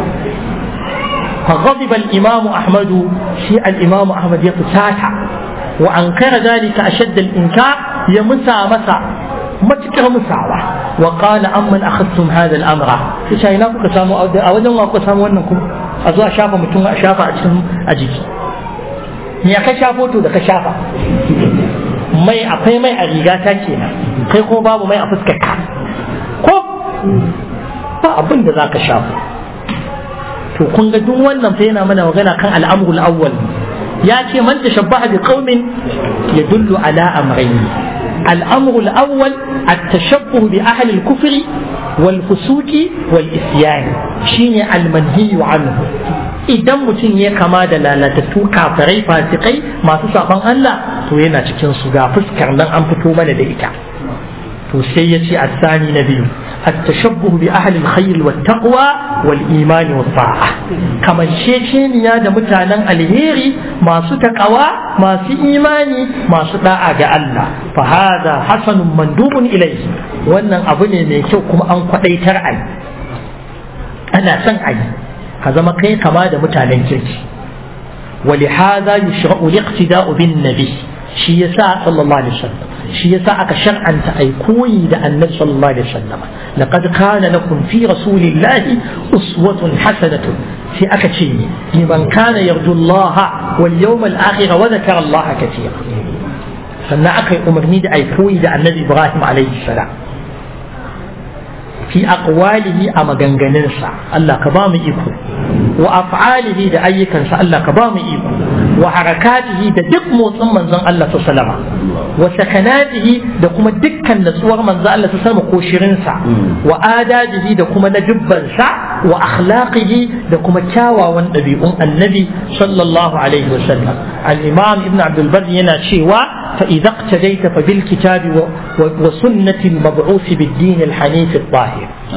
A: فغضب الإمام أحمد في الإمام أحمد يفتاتا وأنكر ذلك أشد الإنكار يمسى مسى متكر مساوى وقال أمن أخذتم هذا الأمر في شيء ناكو كسامو أو نوع كسامو أنكم أزوا شافا متون شافا أجتم أجيكي ya ka shafo to da ka shafa mai akwai mai a riga ta kenan kai ko babu mai a fuskar ka ko ba abin da za ka shafo to kun ga duk wannan fa yana mana magana kan al'amrul awwal ya ce man tashabbaha bi qaumin yadullu ala amrayn الأمر الأول التشبه بأهل الكفر والفسوق والإسيان شيني المنهي عنه idan mutum ya kama da lalatattu kafirai fasikai masu saban Allah to yana cikin su ga fuskar nan an fito mana da ita to sai ya ce asani na biyu التشبه بأهل الخير والتقوى والإيمان والطاعة كما شيشينيا دا متانا الهيري ما ستقوى ما سي إيماني ما ستاعة الله فهذا حسن مندوب إليه وأن أبني ميكوكم أن قدي ترعي أنا سنعي هذا ما كي كما دا متانا كيري ولهذا يشرع الاقتداء بالنبي shi yasa sallallahu alaihi wasallam shi yasa aka shar'anta ai koyi da annabi sallallahu alaihi wasallam laqad kana lakum fi rasulillahi uswatun hasanatun sai aka ce liman kana yarju Allah wal yawmal akhir wa dhakara Allah katira sannan aka yi umarni da ai koyi da annabi Ibrahim alaihi salam fi aqwalihi a maganganunsa Allah ka ba mu iko wa af'alihi da ayyukansa Allah ka ba mu iko wa harakatihi da duk motsin manzon Allah ta salama wa sakanatihi da kuma dukkan natsuwar manzon Allah ta sama ko shirinsa wa adabihi da kuma ladubbansa wa akhlaqihi da kuma kyawawan ɗabi'un annabi sallallahu alaihi wa sallam al-imam ibn abdul bar yana cewa fa idza iqtadayta fa bil kitabi wa sunnati al-mab'uth bid-din al-hanif al-tahir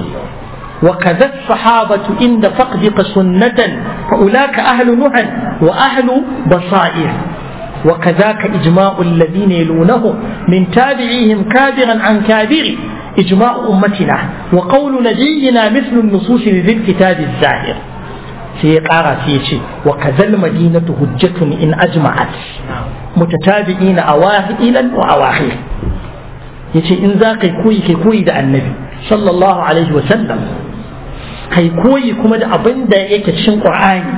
A: وكذا الصحابة عند فقدك سنة فأولاك أهل نهى وأهل بصائر وكذاك إجماع الذين يلونهم من تابعيهم كابرا عن كابر إجماع أمتنا وقول نبينا مثل النصوص لذي الكتاب الزاهر سيقارا سيشي وكذا المدينة هجة إن أجمعت متتابعين أواخر وأواخر yace in za ka koyi kai koyi da annabi sallallahu alaihi wa sallam kai koyi kuma da abin da yake cikin qur'ani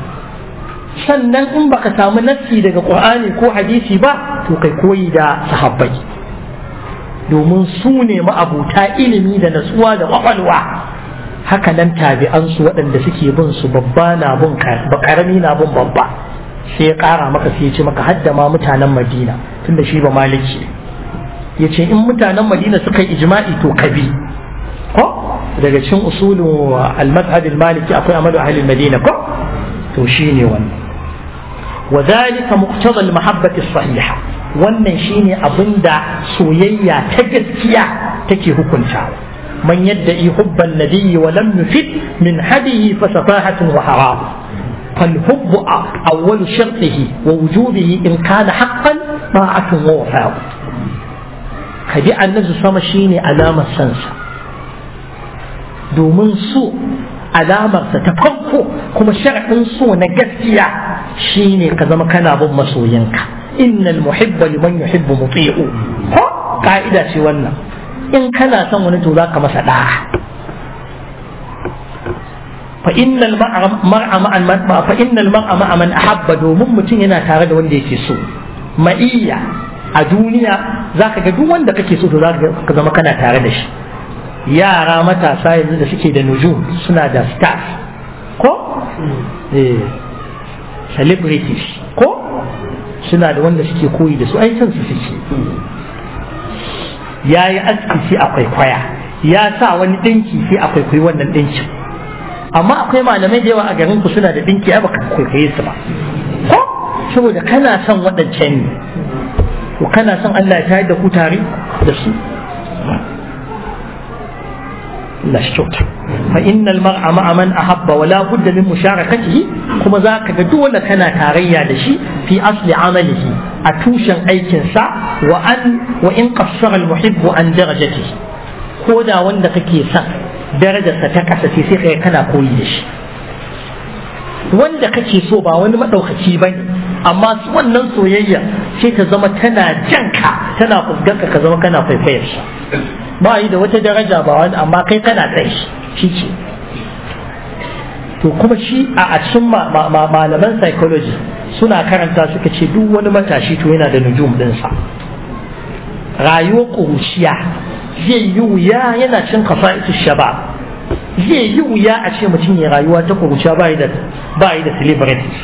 A: sannan in baka samu nassi daga qur'ani ko hadisi ba to kai koyi da sahabbai domin su ne ma'abuta ilimi da natsuwa da kwakwalwa haka nan tabi'ansu waɗanda suke bin su babba na bin karami na bin babba sai ya ƙara maka sai ya ce maka hadda ma mutanen madina tunda shi ba maliki ya ce in mutanen madina suka yi ijma'i to kabi ko daga cikin usulun al-mazhab al-maliki akwai amalu ahli madina ko to shine wannan wa dhalika muqtada al-mahabbati as-sahiha wannan shine abinda soyayya ta gaskiya take hukuntawa man yadda'i hubban nabiyyi wa lam yufid min hadihi fa safahatun wa haram فالحب أول شرطه ووجوبه إن كان حقا طاعة ووفاء ka bi annabi sama shine alamar sansa domin so alamarsa ta farko kuma sharaɗin so na gaskiya shine ka zama kana bin masoyinka innal muhibba liman yuhibbu muti'u ko ka'ida ce wannan in kana son wani to zaka masa da'a fa innal mar'a ma'an fa innal mar'a ma'a man ahabba domin mutum yana tare da wanda yake so ma'iyya a duniya zaka ga duk wanda kake so to zaka ka zama kana tare da shi yara matasa yanzu da suke da nujum suna da stars ko eh celebrities ko suna da wanda suke koyi da su ai san su suke ya yi aski sai a kwaikwaya ya sa wani ɗinki sai a kwaikwayi wannan ɗinkin amma akwai malamai da yawa a garin ku suna da ɗinki ai baka kwaikwaye su ba ko saboda kana son waɗancan ne to kana son Allah ya tayar da ku tare da su لا الشوط فإن المرء مع من أحب ولا بد من مشاركته كما ذاك دولة كان تاريا دشي في أصل عمله أتوشا أي كنسا وأن وإن قصر المحب عن درجته كودا وندك كيسا درجة ستكس سيسيخ كان كويش wanda kake so ba wani maɗaukaci ba ne amma wannan soyayya sai ta zama tana janka tana fuskanka ka zama kana kwaifayar shi ba yi da wata daraja ba wani amma kai kana kai shi ce to kuma shi a cikin malaman psychology suna karanta suka ce duk wani matashi to yana da nujum ɗinsa rayuwar ƙuruciya zai yi wuya yana cin kafa'itu shabab zai yi wuya a ce mutum ya rayuwa ta ƙuruciya ba yi da celebrities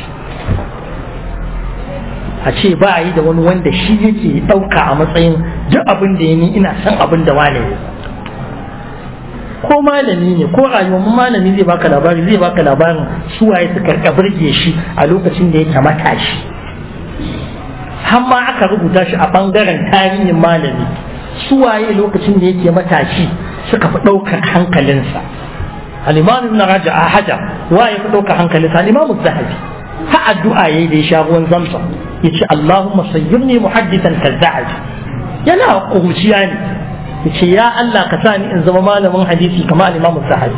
A: a ce ba yi da wani wanda shi yake ɗauka a matsayin duk abin da ya ni ina son abin da wane ne ko malami ne ko rayuwar malami zai baka labari zai baka labarin su waye suka burge shi a lokacin da yake matashi har ma aka rubuta shi a bangaren tarihin malami su waye lokacin da yake matashi suka fi ɗaukar hankalinsa al-imam ibn raja'a hajar waye fi ɗaukar hankalinsa al-imam zahabi ha addu'a yayi da ya sha ruwan zamzam yace Allahumma sayyirni muhaddisan kazza'aj yana kuruciya ne yace ya Allah ka sa ni in zama malamin hadisi kamar al-Imam Zahabi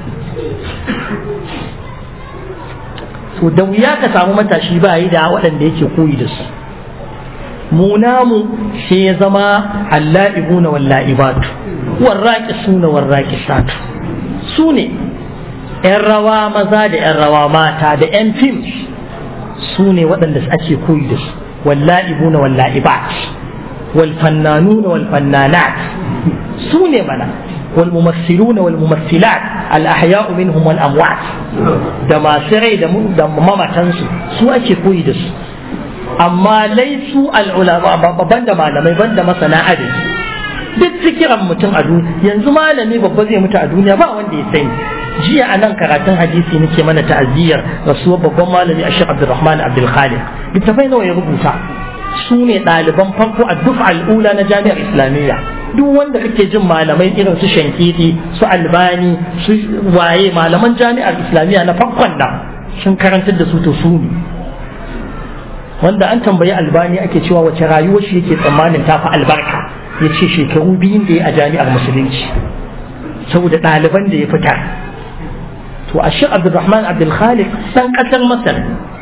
A: to da wuya ka samu matashi ba yi da waɗanda yake koyi da su mu namu sai ya zama alla'ibuna walla'ibatu warraqisuna warraqisatu su ne 'yan rawa maza da 'yan rawa mata da 'yan fim su ne waɗanda ake koyi da su walla'ibuna walla'ibat والفنانون والفنانات سوني منا والممثلون والممثلات الأحياء منهم والأموات دما سري دم دم ماما تنسو سو أكي كويدس أما ليسوا العلماء بند ما لم بند مثلا عدد duk fikiran mutum a duniya yanzu malami babba zai mutu a duniya ba wanda ya sani jiya a nan karatun hadisi nake mana ta'aziyyar rasuwar babban malami a Sheikh Abdulrahman Abdul Khaliq littafai nawa ya rubuta su ne ɗaliban farko a duk al'ula na jami'ar islamiyya duk wanda kake jin malamai irin su shankiti su albani su waye malaman jami'ar islamiyya na farkon nan sun karantar da su to su ne wanda an tambayi albani ake cewa wace rayuwar shi yake tsammanin tafi albarka ya ce shekaru biyun da ya a jami'ar musulunci saboda ɗaliban da ya fitar to a shi abdulrahman abdulkhalik san ƙasar masar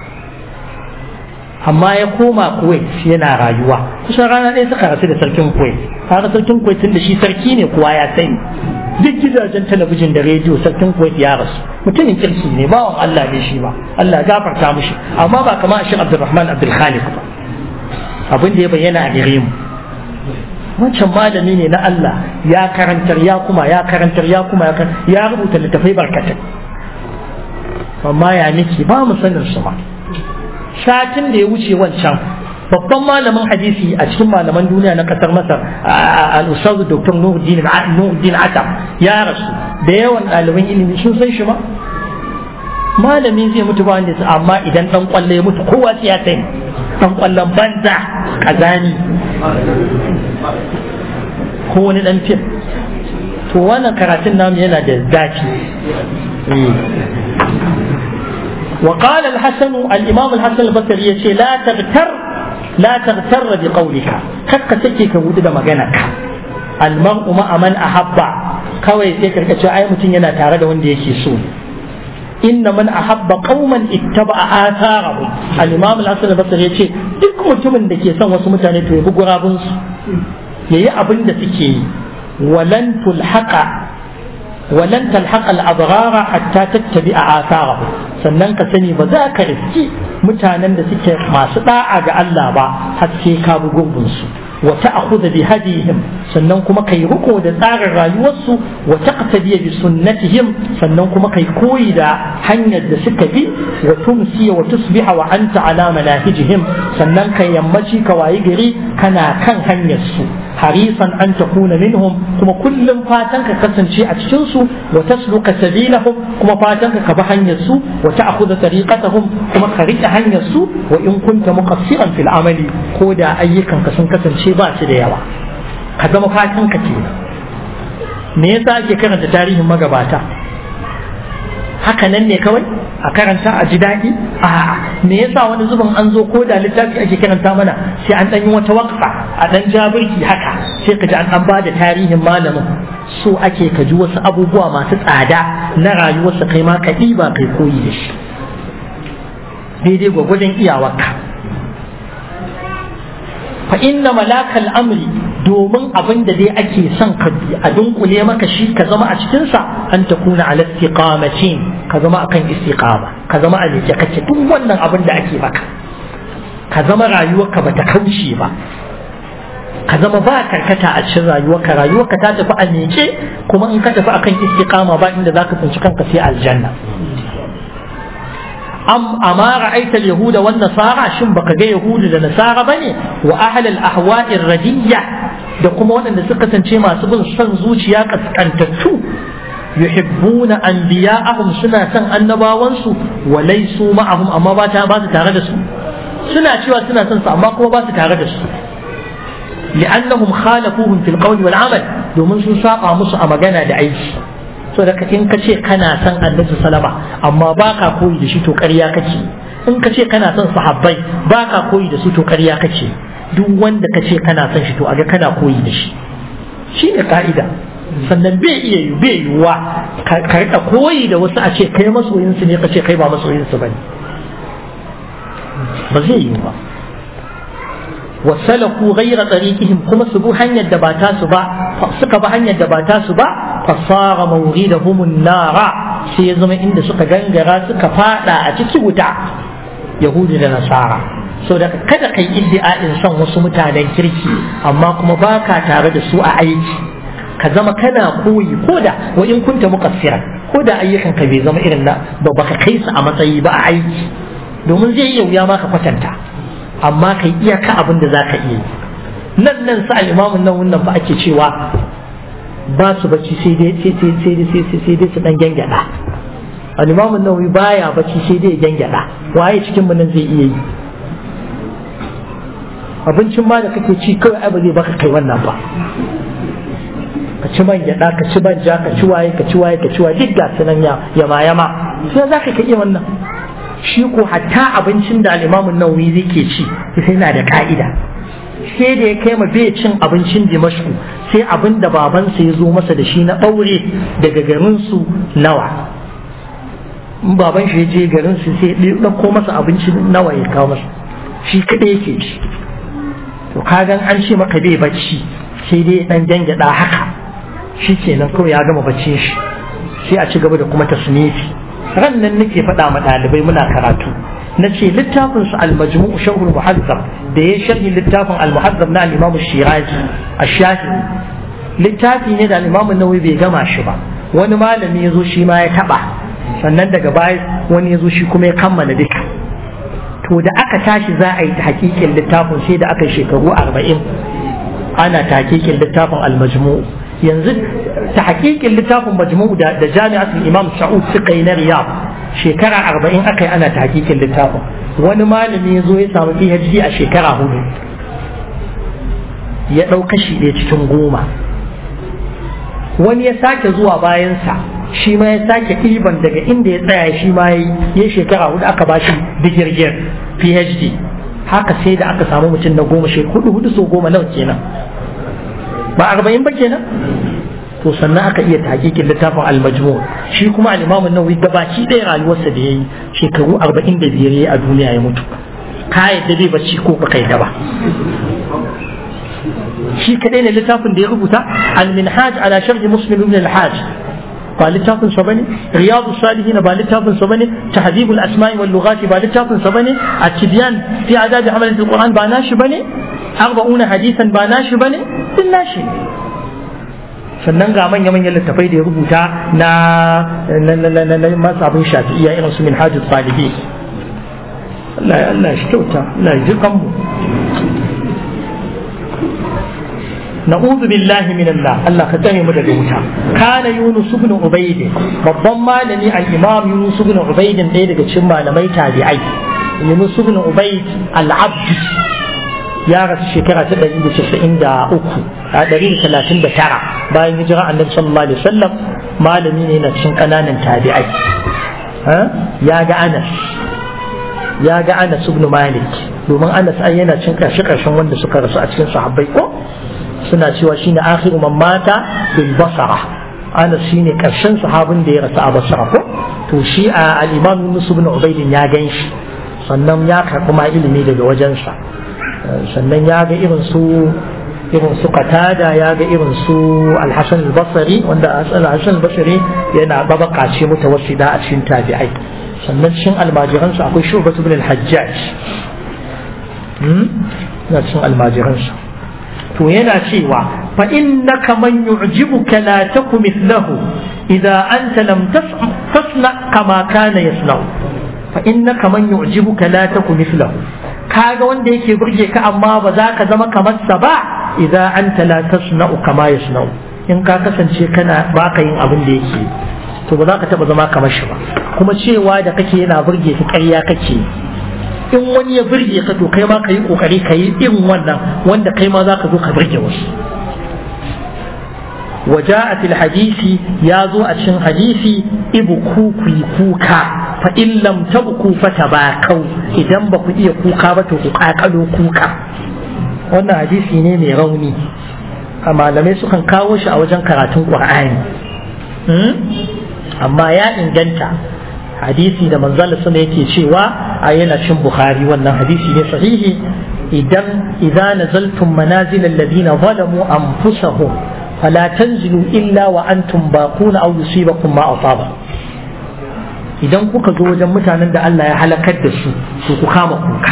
A: amma ya koma kuwait yana rayuwa kusan rana ɗaya suka rasu da sarkin kuwait haka sarkin kuwait tun da shi sarki ne kowa ya sani duk gidajen talabijin da rediyo sarkin kuwait ya rasu mutumin kirki ne bawan allah ne shi ba allah gafarta mushi amma ba kama shi abdulrahman abdulkhalik ba abin da ya bayyana a gare mu wancan malami ne na allah ya karantar ya kuma ya karantar ya kuma ya rubuta littafai barkatai amma ya nake ba mu sanin su ba satin da ya wuce wancan babban malamin hadisi a cikin malaman duniya na kasar masar al-ustazu dr nuruddin atam ya rasu da yawan ɗaliban ilimi sun san shi ma malami zai mutu ba wanda amma idan dan kwalle ya mutu kowa sai ya sani dan kwallon banza kazani ko wani dan fim to wannan karatun namu yana da zafi وقال الحسن الإمام الحسن البصري يقول لا تغتر لا تغتر بقولك كك تكي كبود مغنك المرء مع من أحب kawai sai karka cewa ai mutum yana tare da wanda yake so inna man ahabba qauman ittaba'a atharahum al-imam al-hasan al-basri yace duk mutumin da ke son wasu mutane to ya bi gurabun su yayi abin da suke yi walan tulhaqa ولن تلحق الأضرار حتى تتبع آثاره sannan ka sani ba za ka riski mutanen da suke masu da'a ga Allah ba har sai ka bi gurbinsu wa ta'khudha bi hadihim sannan kuma kai riko da tsarin rayuwarsu wa taqtadi bi sunnatihim sannan kuma kai koyi da hanyar da suka bi wa tumsi wa tusbiha wa anta ala manahijihim sannan kai yammaci ka wayi gari kana kan hanyar su harisan an takuna minhum kuma kullum fatan ka kasance a cikin su wa tasluka sabilahum kuma fatan ka bi hanyar su wa ta'khudha tariqatahum kuma ka rike hanyar su wa in kunta muqassiran fil amali ko da ayyukan ka sun kasance ba su da yawa ka zama fatan ka kenan me yasa ake karanta tarihin magabata haka nan ne kawai a karanta a ji daɗi a'a me yasa wani zubin an zo ko da littafi ake karanta mana sai an ɗan yi wata wakfa a ɗan jabirki haka sai ka ji an ɗan bada tarihin malamin so ake ka ji wasu abubuwa masu tsada na rayuwarsa kai ma ka ɗiba kai koyi da shi daidai gwagwajen iyawarka fa inna malakal amri domin abin da dai ake son ka a dunkule maka shi ka zama a cikinsa an ta kuna ala istiqamatin ka zama akan istiqama ka zama a leke kake duk wannan abin da ake maka ka zama rayuwarka bata kauce ba ka zama ba karkata a cikin rayuwarka rayuwarka ta tafi a miƙe kuma in ka tafi akan istiqama ba inda zaka tsinci kanka sai aljanna am amma ra'aita yahuda wan nasara shin baka ga yahudu da nasara bane wa ahlal ahwa'ir radiyya da kuma waɗanda suka kasance masu bin son zuciya kaskantattu yuhibbuna anbiya'ahum suna son annabawansu wa laysu ma'ahum amma ba ta ba su tare da su suna cewa suna son su amma kuma ba su tare da su li'annahum khalafuhum fil qawli wal amal domin sun saba musu a magana da aiki so da in ka ce kana son annabi salama amma ba ka koyi da shi to ƙarya kake in ka ce kana son sahabbai ba ka koyi da su to ƙarya kake duk wanda ka ce kana son shi to aga kana koyi da shi shi ne ka'ida sannan bai iya yi bai yiwuwa ka rika koyi da wasu a ce kai masoyinsu ne ka ce kai ba masoyinsu ba ne ba zai yiwu ba wasalaku ghaira tariqihim kuma su bi hanyar da ba ta su ba suka bi hanyar da ba ta su ba fasara mawridahum nara sai ya zama inda suka gangara suka fada a cikin wuta yahudi da nasara so da kada kai iddi'a'in son wasu mutanen kirki amma kuma baka tare da su a aiki ka zama kana koyi ko da wa in kunta muqassiran ko da ayyukan ka bai zama irin na ba baka kai su a matsayi ba a aiki domin zai iya wuya ma ka kwatanta amma kai iyaka abin da za ka iya nan nan sa imamun nan wannan ba ake cewa ba su bacci sai dai sai sai sai sai sai sai dai su dan gyangyada al-imamun nawawi baya bacci sai dai gyangyada waye cikin mu nan zai iya yi abincin ma da kake ci kawai ai ba zai baka kai wannan ba ka ci man gyada ka ci banja ka ci waye ka ci waye ka ci waye duk ga sunan ya yama yama sai za ka iya wannan shi ko hatta abincin da al'imamun nawawi zai ke ci sai yana da ka'ida sai da ya kai ma bai cin abincin dimashku sai abin da babansa ya zo masa da shi na ɓaure daga garinsu nawa in baban shi ya je garinsu sai ya ɗauko masa abincin nawa ya kawo masa shi kaɗai yake ci to kagan an ce maka bai bacci sai dai ɗan gyangyaɗa haka shi kenan kawai ya gama baccin shi sai a ci gaba da kuma tasnifi ran nan nake faɗa ma ɗalibai muna karatu na ce littafin su al-majmu'u shawhul muhazzab da ya sharhi littafin al-muhazzab na al-imam shirazi ash-shafi littafi ne da al-imam nawawi bai gama shi ba wani malami ya zo shi ma ya taɓa sannan daga baya wani ya zo shi kuma ya kammala duka to da aka tashi za a yi ta hakikin littafin sai da aka yi shekaru arba'in ana ta hakikin littafin al-majmu'u yanzu ta hakikin littafin majmu'u da jami'atul imam sa'ud suka yi na riyab shekara arba'in aka yi ana ta hakikin littafin wani malami ya zo ya samu phd a shekara hudu ya ɗau kashi ɗaya cikin goma wani ya sake zuwa bayansa shi ma ya sake ɗiban daga inda ya tsaya shi ma ya shekara hudu aka ba shi digirgir phd haka sai da aka samu mutum na goma shekaru hudu so goma nawa kenan ba arba'in ba kenan to sannan aka iya takikin littafin al-majmu shi kuma al-imam an-nawawi gabaci ɗaya rayuwarsa da yayi shekaru arba'in da biyar yayi a duniya ya mutu ka yadda bai bacci ko ba kai da ba shi kadai ne littafin da ya rubuta al-minhaj ala sharh muslim ibn al-hajj ba littafin sa bane riyadu salihin ba littafin sa bane tahdhibul asma'i wal lughati ba littafin sa bane at-tibyan fi adab hamalat al-quran ba nashi bane arba'una hadisan ba nashi bane din nashi sannan ga manya manyan littafai da ya rubuta na na masabin shafi'iyya irin su minhajus salihin Allah Allah shi kyauta Allah ya ji kanmu نعوذ بالله من الله الله كتني مدى الوتا كان يونس بن عبيد babban malami al-imam Yunus ibn Ubayd ɗaya daga cikin malamai tabi'ai Yunus ibn Ubayd al-Abd ya rasu shekara ta 193 a 139 bayan hijira annabi sallallahu alaihi wasallam malami ne na cikin kananan tabi'ai ya ga Anas ya ga Anas ibn Malik domin Anas ai yana cin karshe karshen wanda suka rasu a cikin sahabbai ko suna cewa shine akhiru man mata bil basara ana shine karshen sahabin da ya rasu a basara ko to shi a al-imam Yunus ibn Ubayd ya ganshi sannan ya karɓi ma ilimi daga wajensa sannan ya ga irin su irin su Qatada ya ga irin su Al-Hasan al-Basri wanda Al-Hasan al-Basri yana babaka ce mutawassida a cikin tabi'ai sannan cikin almajiransa akwai Shu'bah ibn al-Hajjaj na cikin almajiransa to yana cewa fa innaka man yu'jibuka la taku mithlahu idza anta lam tasna kama kana yasna'u fa innaka man yu'jibuka la taku mithlahu kaga wanda yake burge ka amma ba za ka zama kamar sa ba idza anta la tasna'u kama yasna'u in ka kasance kana baka yin abin da yake to ba za ka taba zama kamar shi ba kuma cewa da kake yana burge ka ƙarya kake in wani ya birge ka to kai ma ka yi kokari ka yi irin wannan wanda kai ma za ka zo ka birge wasu وجاءت الحديث يا زو أشن حديثي إبكو كي كوكا فإن لم تبكوا فتباكوا إذا بكوا إيه كوكا بتوكا كلو كوكا wannan hadisi ne mai rauni a malamai sukan kawo shi a wajen karatun ƙur'ani amma ya inganta hadisi da manzala sama yake cewa a yana cin bukhari wannan hadisi ne sahihi idan idza nazaltum manazil alladhina zalamu anfusahum fala tanzilu illa wa antum baquna aw yusibakum ma asaba idan kuka zo wajen mutanen da Allah ya halakar da su to ku kama kuka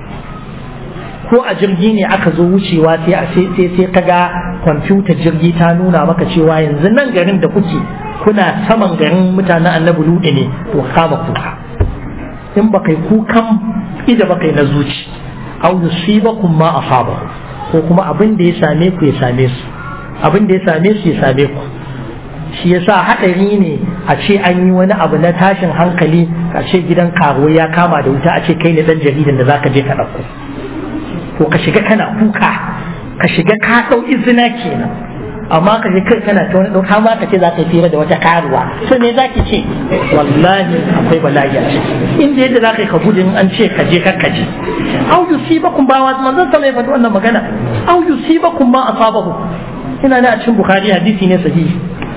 A: ko a jirgi ne aka zo wucewa sai sai sai kaga kwamfutar jirgi ta nuna maka cewa yanzu nan garin da kuke kuna saman garin mutanen annabi luɗe ne to kama kuka in ba kai kukan ida ba kai na zuci au yusibakum ma asaba ko kuma abin da ya same ku ya same su abin da ya same su ya same ku shi yasa haɗari ne a ce an yi wani abu na tashin hankali a ce gidan karuwa ya kama da wuta a ce kai ne dan jaridan da zaka je ka ɗauko to ka shiga kana kuka ka shiga ka ɗau izina kenan amma ka je kai kana ta wani ɗauka ma ka ce za ka fira da wata karuwa to me za ki ce wallahi akwai bala'i a ciki inda yadda za ka yi ka gudun an ce ka je ka je au yusibakum ba wa manzon sama ya faɗi wannan magana au yusibakum ma asabahu ina ne a cikin bukhari hadisi ne sahihi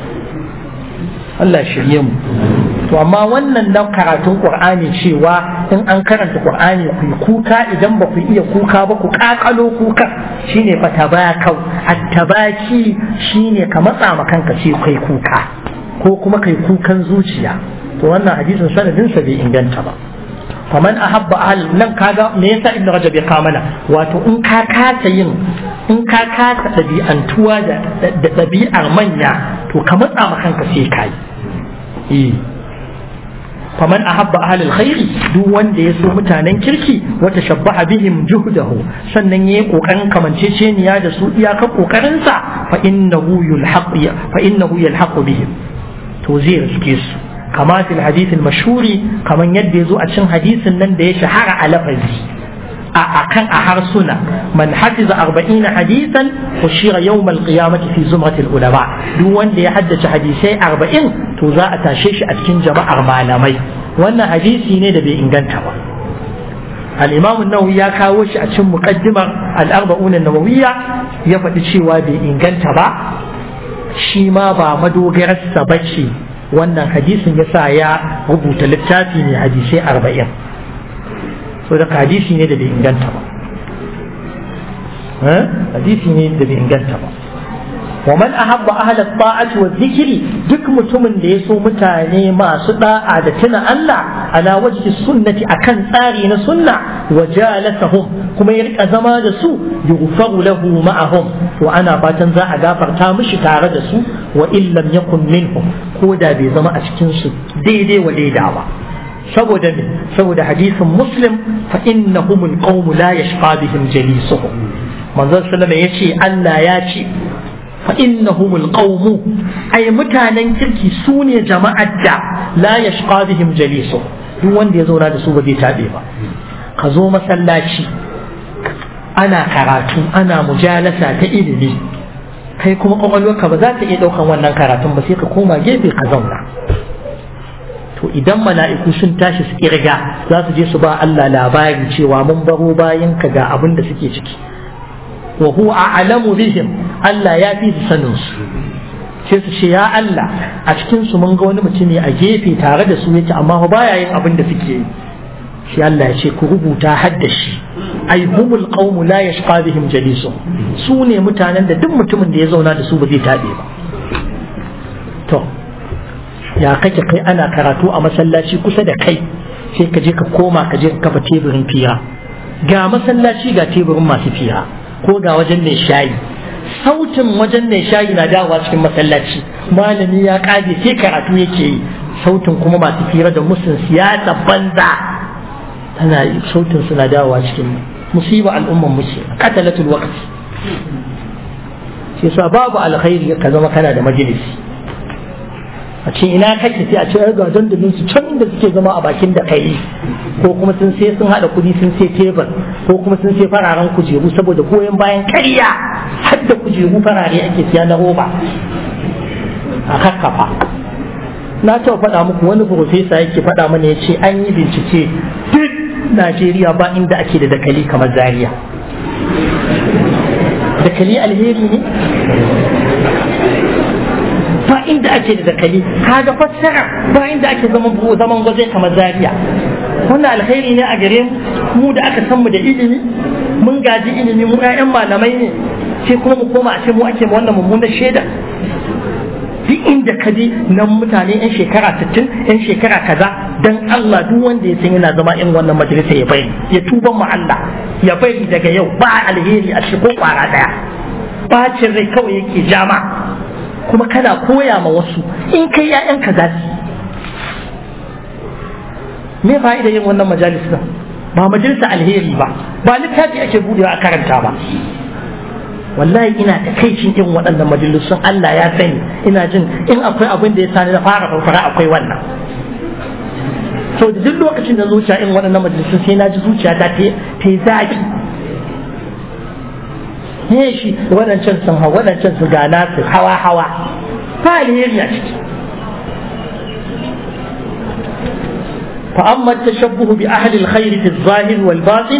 A: Allah shirye mu to amma wannan dan karatun qur'ani cewa in an karanta qur'ani ku kuka idan ba ku iya kuka ba ku kakalo kuka shine fa tabakau attabaki shine ka matsa ma kanka ce kai kuka ko kuma kai kukan zuciya to wannan hadisin sanadin sa bai inganta ba faman ahabba ahl nan kaga me yasa ibnu rajab ya kamala wato in ka kasa yin in ka kasa ɗabi'antuwa da ɗabi'ar manya to ka matsa ma kanka sai kai eh faman ahabba ahlul khairi duk wanda ya so mutanen kirki wata shabbaha bihim juhdahu sannan yayi kokarin kamanceceniya da su iyakar kokarin sa fa innahu yulhaq fa innahu yalhaqu bihim to zai riske su kama fil hadith al mashhuri kaman yadda yazo a cikin hadisin nan da ya shahara a lafazi a akan a harsuna man hafiza 40 hadisan ushira yawm al qiyamati fi zumrat al ulama duk wanda ya haddace hadisai 40 to za a tashe shi a cikin jama'ar malamai wannan hadisi ne da bai inganta ba al-imam an-nawawi ya kawo shi a cikin muqaddimar al-arba'un an-nawawiyya ya faɗi cewa bai inganta ba shi ma ba madogararsa bace wannan hadisin yasa ya rubuta littafi ne hadisai 40 so da hadisi ne da bai inganta ba hadisi ne da bai inganta ba wa man ahabba ahla ta'ati wa dhikri duk mutumin da ya so mutane masu da'a da tuna Allah ala wajhi sunnati akan tsari na sunna wa jalasahum kuma ya rika zama da su yughfaru lahu ma'ahum to ana fatan za a gafarta mishi tare da su wa illam yakun minhum ko da bai zama a cikin su daidai wa daida ba saboda me saboda hadisin muslim fa innahumul qawmu la yashqa bihim jalisuhum manzon sallama yace Allah ya ce fa innahumul qawmu ay mutanen kirki su ne jama'ar da la yashqa bihim jalisuhum duk wanda ya zauna da su ba zai tabe ba ka zo masallaci ana karatu ana mujalasa ta ilimi kai kuma kwakwalwarka ba za ta iya ɗaukan wannan karatun ba sai ka koma gefe ka zauna to idan mala'iku sun tashi su kirga za su je su ba Allah labari cewa mun baro bayan ka ga abin da suke ciki wa huwa a'lamu bihim Allah ya fi su sanin su sai su ce ya Allah a cikin su mun ga wani mutumi a gefe tare da su yake amma ba baya yin abin da suke yi sai Allah ya ce ku rubuta haddashi ai humul qaumu la yashqa bihim jalisu su ne mutanen da duk mutumin da ya zauna da su ba zai tabe ba to ya kake kai ana karatu a masallaci kusa da kai sai ka je ka koma ka je ka kafa teburin fira ga masallaci ga teburin masu fira ko ga wajen mai shayi sautin wajen mai shayi na dawowa cikin masallaci malami ya kage sai karatu yake yi sautin kuma masu fira da musun siyasa banza tana sautin suna dawowa cikin musiba al'umman muke qatalatul waqti shi yasa babu alkhairi ka zama kana da majalisi a ce ina kake sai a ce ga dandalin su can inda suke zama a bakin da kai ko kuma sun sai sun hada kudi sun sai tebur ko kuma sun sai fararen kujeru saboda goyon bayan karya har da kujeru farare ake siya na roba a kakkafa na taɓa faɗa muku wani profesa yake faɗa mana ya ce an yi bincike duk najeriya ba inda ake da dakali kamar zaria dakali alheri ne ba inda ake da dakali kaga fassara ba inda ake zaman zaman gwaje kamar zaria wannan alheri ne a gare mu mu da aka san mu da ilimi mun gaji ilimi mu ƴaƴan malamai ne sai kuma mu koma a ce mu ake wannan mummunar shaida duk inda ka je nan mutane yan shekara 60 yan shekara kaza dan Allah duk wanda ya san yana zama in wannan majalisa ya bai ya tuba mu Allah ya bai daga yau ba alheri a shi ko kwara daya bacin rai kawai yake jama kuma kana koya ma wasu in kai ƴaƴanka za su me fa'ida yin wannan majalisa ba majalisa alheri ba ba littafi ake budewa a karanta ba wallahi ina da kaicin irin waɗannan majalisun Allah ya sani ina jin in akwai abin da ya sani na fara farfara akwai wannan so da duk lokacin da zuciya in waɗannan majalisun sai na ji zuciya ta ta yi zaki ne shi waɗancan sun hau waɗancan su gana su hawa hawa ba alheri a ciki فأما التشبه بأهل الخير في الظاهر والباطن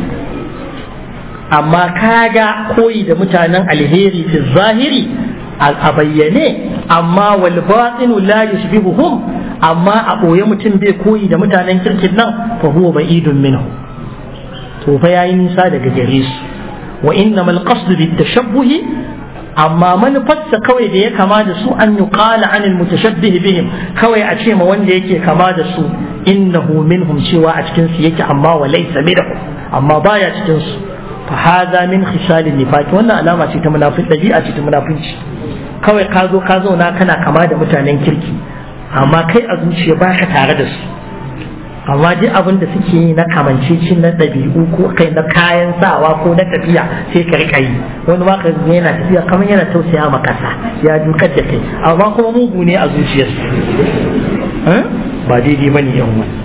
A: amma kaga koyi da mutanen alheri fi zahiri a bayyane amma wal batinu la yushbihuhum amma a boye mutum bai koyi da mutanen kirkin nan fa huwa ba'idun minhu to fa yayi nisa daga gare su wa innamal qasdu bit tashabbuhi amma manufarsa kawai da ya kama da su an yuqala anil mutashabbih bihim kawai a ce ma wanda yake kama da su innahu minhum cewa a cikin su yake amma wa laysa minhum amma baya cikin su فهذا من خصال النفاق wannan alama ce ta munafin dabi'a ce ta munafinci kawai ka zo ka zauna kana kama da mutanen kirki amma kai a zuciya ba ka tare da su amma duk abin da suke yi na kamanceci na ɗabi'u ko kai na kayan sawa ko na tafiya sai ka rika yi wani ma ka yana tafiya kamar yana tausaya ma kasa ya dukar da kai amma kuma mugu ne a zuciyarsu ba daidai bane yan wani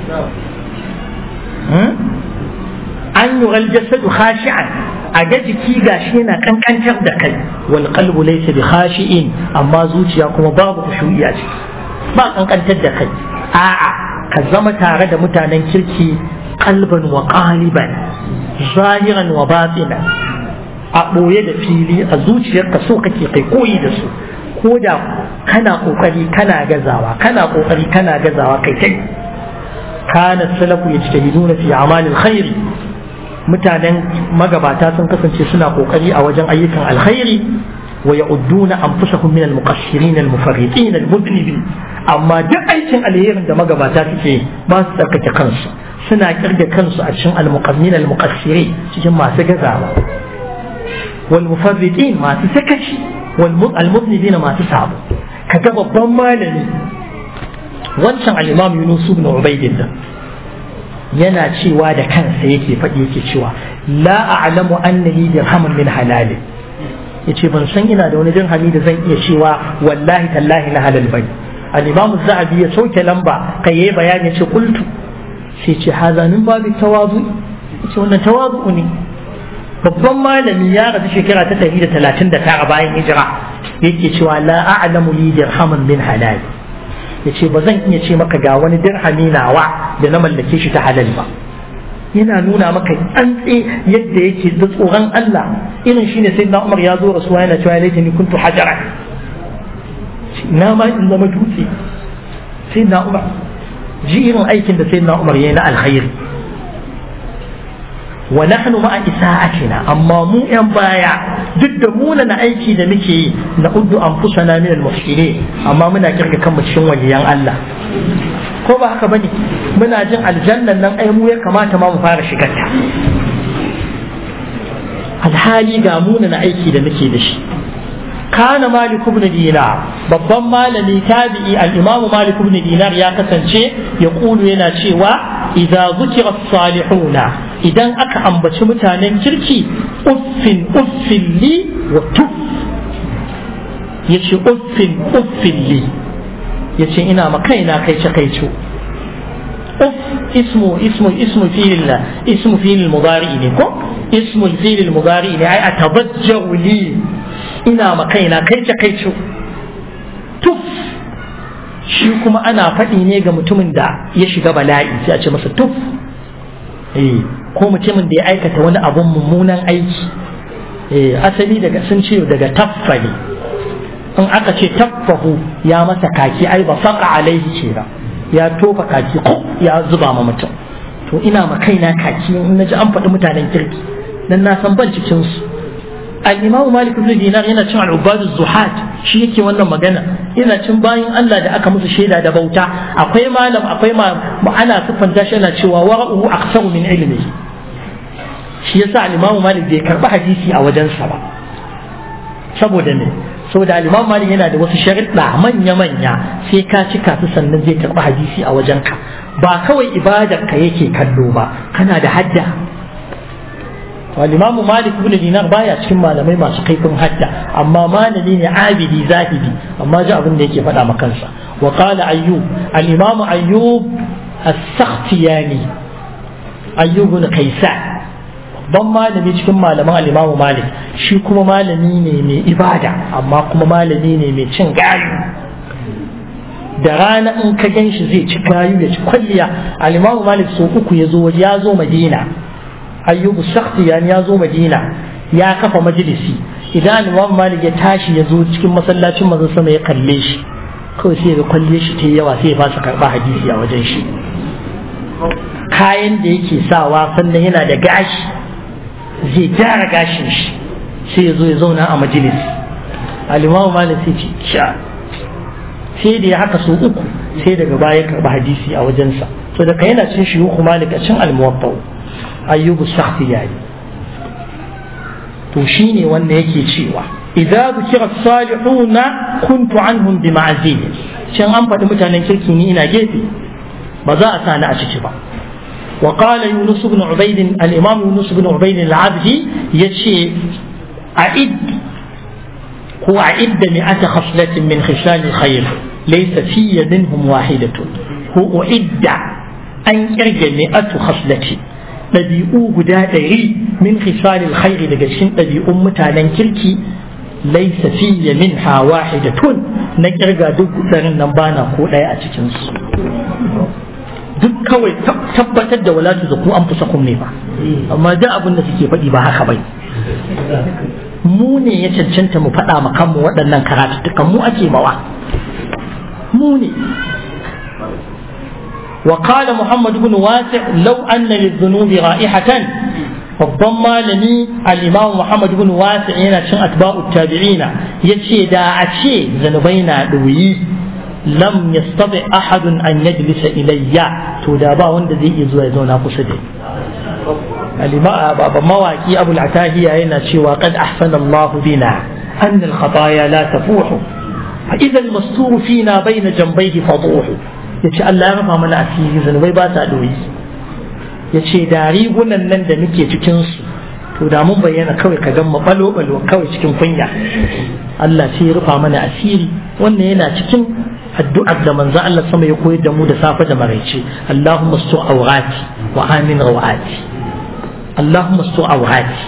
A: an yi wal jasadu khashi'an a ga jiki gashi yana kankantar da kai wal qalbu laysa bi khashi'in amma zuciya kuma babu khushu'i a ciki ba kankantar da kai a'a ka zama tare da mutanen kirki qalban wa qaliban zahiran wa batinan a ɓoye da fili a zuciyarka so kake kai koyi da su ko da kana kokari kana gazawa kana kokari kana gazawa kai kai kana salafu yajtahiduna fi a'malil khairi mutanen magabata sun kasance suna kokari a wajen ayyukan alkhairi ويعدون أنفسهم من المقصرين المفرطين المذنبين أما duk aikin alherin da magabata suke ba su tsarkake kansu suna kirga kansu a cikin almuqammin almuqassiri cikin masu gazawa wal mufarritin masu sakaci wal almuznibina masu sabo kaga babban malami wancan al-imam Yunus ibn Ubaydillah yana cewa da kansa yake faɗi yake cewa la a'lamu anna li dirhaman min halalin yace ban san ina da wani dirhami da zan iya cewa wallahi tallahi na halal bane al-imam zahabi ya sauke lamba kai yayi bayani yace qultu sai ce haza min babu tawazu yace wannan tawazu ne babban malami ya rasu shekara ta 139 bayan hijira yake cewa la a'lamu li dirhaman min halal yace ba zan iya ce maka ga wani dirhami nawa da na mallake shi ta halal ba yana nuna maka tsantsi yadda yake da tsoron Allah irin shine sai na Umar ya zo rasuwa yana cewa laita ni kuntu hajara na ma in zama dutse sai na Umar ji irin aikin da sai na Umar yayi na alkhairi wa nahnu ma'a isa'atina amma mu yan baya duk da muna na aiki da muke yi na uddu anfusana min al-muhsinin amma muna kirga kanmu cikin waliyan Allah ko ba haka bane muna jin aljannan nan ai mu ya kamata ma mu fara shigar ta alhali ga muna na aiki da muke da shi kana malik ibn dinar babban malami tabi'i al-imamu malik ibn dinar ya kasance ya kulu yana cewa idza zukira salihuna idan aka ambaci mutanen kirki uffin uffin li wa tuf yace uffin uffin li yace ina ma kaina kai ce kai ce uff ismu ismu ismu fi'il ismu fi'il mudari ne ko ismu fi'il mudari ne ai atabajjaru li ina ma kaina kai ce kai ce tuf shi kuma ana faɗi ne ga mutumin da ya shiga bala'i sai a ce masa tuf eh ko mutumin da ya aikata wani abun mummunan aiki eh asali daga sun ce daga taffali in aka ce taffahu ya masa kaki ai ba faqa alaihi ce ba ya tofa kaki ko ya zuba ma mutum to ina ma kaina kaki in naji an faɗi mutanen kirki dan na san ban cikin su al-imamu malik ibn dinar yana cin al-ubadu zuhat shi yake wannan magana yana cin bayan Allah da aka musu shaida da bauta akwai malam akwai ma ana siffanta shi yana cewa wara'uhu aksaru min ilmihi shi yasa al-imamu malik bai karba hadisi a wajensa ba saboda me saboda al-imam malik yana da wasu sharuɗa manya-manya sai ka cika su sannan zai karɓi hadisi a wajenka ba kawai ibadar ka yake kallo ba kana da hadda al-imam malik ibn dinar baya cikin malamai masu kaifin hadda amma malami ne abidi zahidi amma ji abin da yake faɗa ma kansa wa qala ayyub al-imam ayyub as-sakhtiyani ayyub ibn kaysan ban malami cikin malaman alimamu malik shi kuma malami ne mai ibada amma kuma malami ne mai cin gayu da rana in ka gan shi zai ci gayu ya ci kwalliya alimamu malik so uku ya zo ya zo madina ayyubu shakhtiyan ya zo madina ya kafa majalisi idan alimamu malik ya tashi ya zo cikin masallacin mazan sama ya kalle shi kawai sai ga kwalle shi ta yawa sai ya fasa karɓa hadisi a wajen shi kayan da yake sawa sannan yana da gashi zai gyara gashin shi sai ya zo ya zauna a majalis alimamu malik sai ce sha sai da ya haka so uku sai daga baya karɓi hadisi a wajensa so daga yana cin shi yuku malik a cin almuwaffau ayyubu sakhtiyani to shine wanda yake cewa idza dhukira salihuna kuntu anhum bi ma'zil can an faɗi mutanen kirki ni ina gefe ba za a sani a ciki ba وقال يونس بن عبيد الإمام يونس بن عبيد العبدي يشي أعد هو أعد مئة خصلة من خصال الخير ليس في منهم واحدة هو أعد أن يرجع مئة خصلة ɗabi'u guda ɗari min khisalil khairi daga cikin ɗabi'un mutanen kirki laisa fiye min ha wahidatun na kirga duk ɗarin nan bana ko ɗaya a cikinsu duk kawai tabbatar da walatu da ku an fusa kun ne ba amma da abin da suke faɗi ba haka bai mu ne ya cancanta mu faɗa ma kanmu waɗannan karatuttukan mu ake mawa mu ne وقال محمد بن واسع لو أن للذنوب رائحة babban malami al-imam Muhammad ibn Wasi yana cin atba'u tabi'ina yace da a ce zanubai na ɗoyi lam yastati ahadun an yajlisa ilayya to da ba wanda zai iya zuwa ya zauna kusa da babban mawaki abul atahiya yana cewa qad ahsana Allah bina an al-khataya la tafuhu fa idha al-mastur fina bayna janbayhi faduhu yace Allah ya rafa mana asiri zanubai ba ta ɗoyi ya ce da rigunan nan da muke cikinsu to da mun bayyana kawai ka gan balo balo kawai cikin kunya Allah sai ya rufa mana asiri wannan yana cikin addu'ar da manzo Allah sama ya koyar da mu da safe da maraice Allahumma stu awrati wa amin rawati Allahumma stu awrati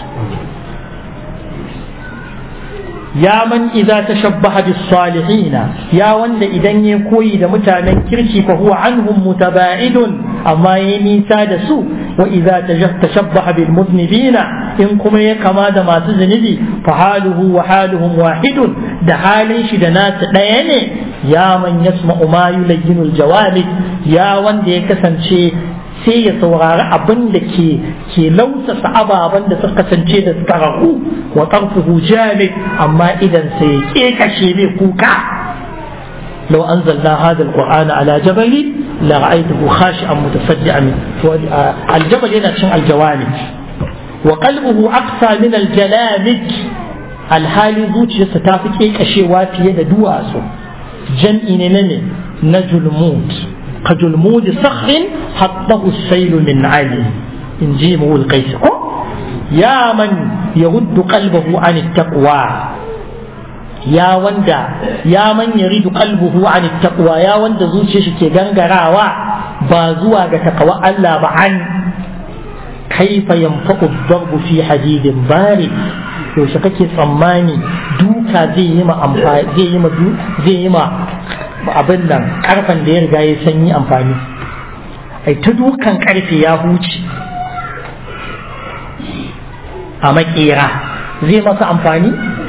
A: ya man idza tashabbaha bis salihina ya wanda idan ya koyi da mutanen kirki fa huwa anhum mutaba'idun amma ya nisa da su wa idza tashabbaha bil muznibina in kuma ya kama da masu zunubi fa haluhu wa haluhum wahidun da halin shi da nasu ɗaya ne ya man yasma'u ma yulayyinul jawabit ya wanda ya kasance sai ya saurari abin da ke ke lausasa ababen da suka kasance da suka rahu wa tarfuhu jamid amma idan sai ya kekashe mai kuka لو أنزلنا هذا القرآن على جبل لرأيته خاشعا متصدعا من الجبل هنا شن الجوانب وقلبه أقسى من الجلامك الحالي زوجي ستافك إيك أشياء في يد دواسو جمع نمي نجل موت كجلمود صخر حطه السيل من علي إن جيمه القيس يا من يرد قلبه عن التقوى ya wanda ya man yaridu qalbuhu an taqwa ya wanda zuciyar shi ke gangarawa ba zuwa ga takawa Allah ba an kaifa yanfa'u darbu fi hadidin bari yaushe kake tsammani duka zai yi ma amfani zai yi ma zai yi ma abin nan karfan da ya riga ya sanyi amfani ai ta dukan karfe ya huce a makera zai masa amfani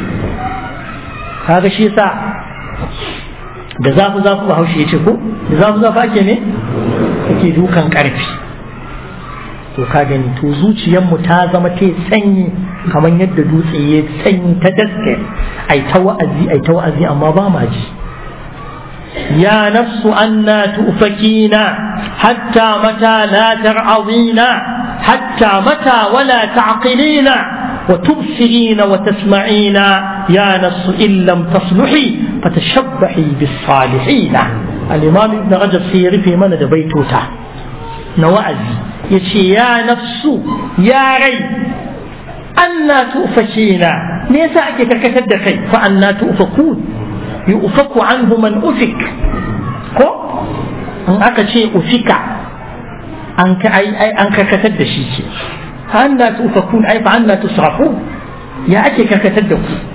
A: kaga shi yasa da zafi zafi ba haushe ya ce ko da zafi zafi ake ne ake dukan karfi to ka gani to zuciyarmu ta zama ta sanyi kamar yadda dutse ya sanyi ta daske ai ta wa'azi ai ta wa'azi amma ba ma ji يا نفس أنا تؤفكين حتى متى لا ترعظين حتى متى ولا تعقلين وتبصرين وتسمعين يا نفس إن لم تصلحي فتشبحي بالصالحين الإمام ابن رجب سيري في من بيتوتا نوازي يشي يا نفس يا ري أنا تؤفكين ليس أكيد كتدخي فأنا تؤفكون يؤفك عنه من أفك ko in aka ce ufika an ka ai ai an karkatar da shi ce anna tufakun ai fa anna tusrafun ya ake karkatar da ku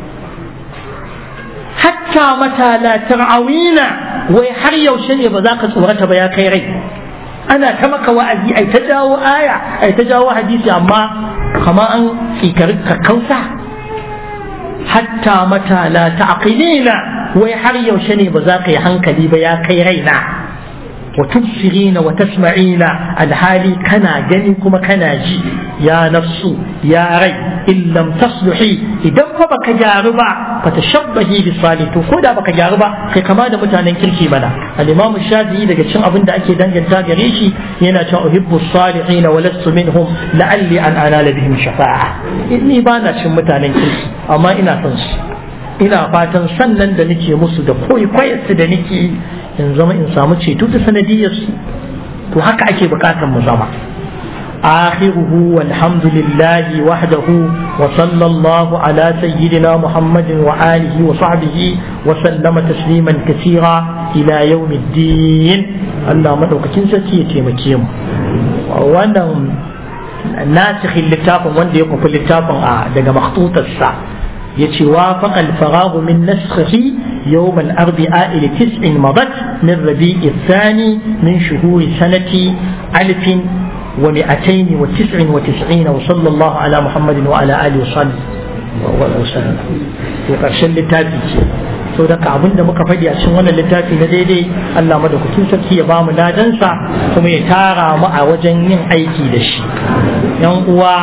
A: hatta mata la tar'awina wai har yaushe ne ba za ka tsorata ba ya kai rai ana ta maka wa'azi ai ta jawo aya ai ta jawo hadisi amma kama an tsikar kakkausa hatta mata la ta'qilina wai har yaushe ne ba za ka yi hankali ba ya kai raina wa tubsirina wa tasma'ina alhali kana gani kuma kana ji ya nafsu ya rai in lam tasluhi idan fa baka gyaru ba fa tashabbahi bi salihin ko da baka gyaru ba kai kama da mutanen kirki mana al-imam shafi'i daga cin abin da ake danganta gare shi yana cewa uhibbu salihin wa lastu minhum la'alli an anala bihim shafa'a ni ba na cin mutanen kirki amma ina son su ina fatan sannan da nake musu da kwaikwayarsu da nake in zama in samu ceto ta sanadiyarsu to haka ake bukatar mu zama آخره والحمد لله وحده وصلى الله على سيدنا محمد وآله وصحبه وسلم تسليما كثيرا إلى يوم الدين الله مدعوك كنسة يتيمكيم وانا ناسخ اللتاف وانا يقف اللتاف دقا مخطوط الساعة يتي وافق الفراغ من نسخه يوم الأربعاء لتسع مضت من ربيع الثاني من شهور سنة ألف ومئتين وتسع وتسعين وصلى الله على محمد وعلى آله وصحبه وسلم وقرشن littafi ce sau da abin da muka faɗi a cikin wannan littafi na daidai Allah madaukakin sarki ya bamu ladansa kuma ya tara mu a wajen yin aiki da shi yan uwa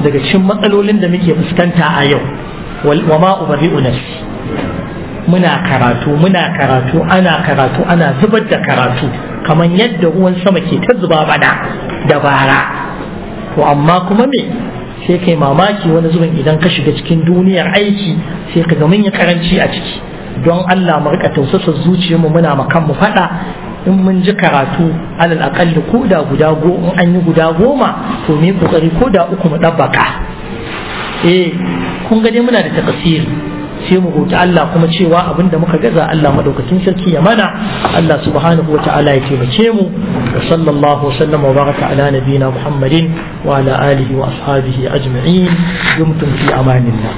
A: daga cikin matsalolin da muke fuskanta a yau wa ma ubari'u nafsi muna karatu muna karatu ana karatu ana zubar da karatu kamar yadda ruwan sama ke ta zuba bana da bara to amma kuma me sai kai mamaki wani zubin idan ka shiga cikin duniyar aiki sai ka ga mun yi karanci a ciki don Allah mu rika tausasa zuciyarmu muna makan mu fada in mun ji karatu alal akalli ko da guda go in an yi guda goma to mu yi kokari ko da uku mu dabbaka eh kun ga dai muna da takasiri sai mu roki Allah kuma cewa abinda muka gaza Allah madaukakin sarki ya mana Allah subhanahu wa ta'ala ya taimake mu wa sallallahu wasallam wa baraka ala nabiyina Muhammadin wa ala alihi wa ashabihi ajma'in dumtum fi amanillah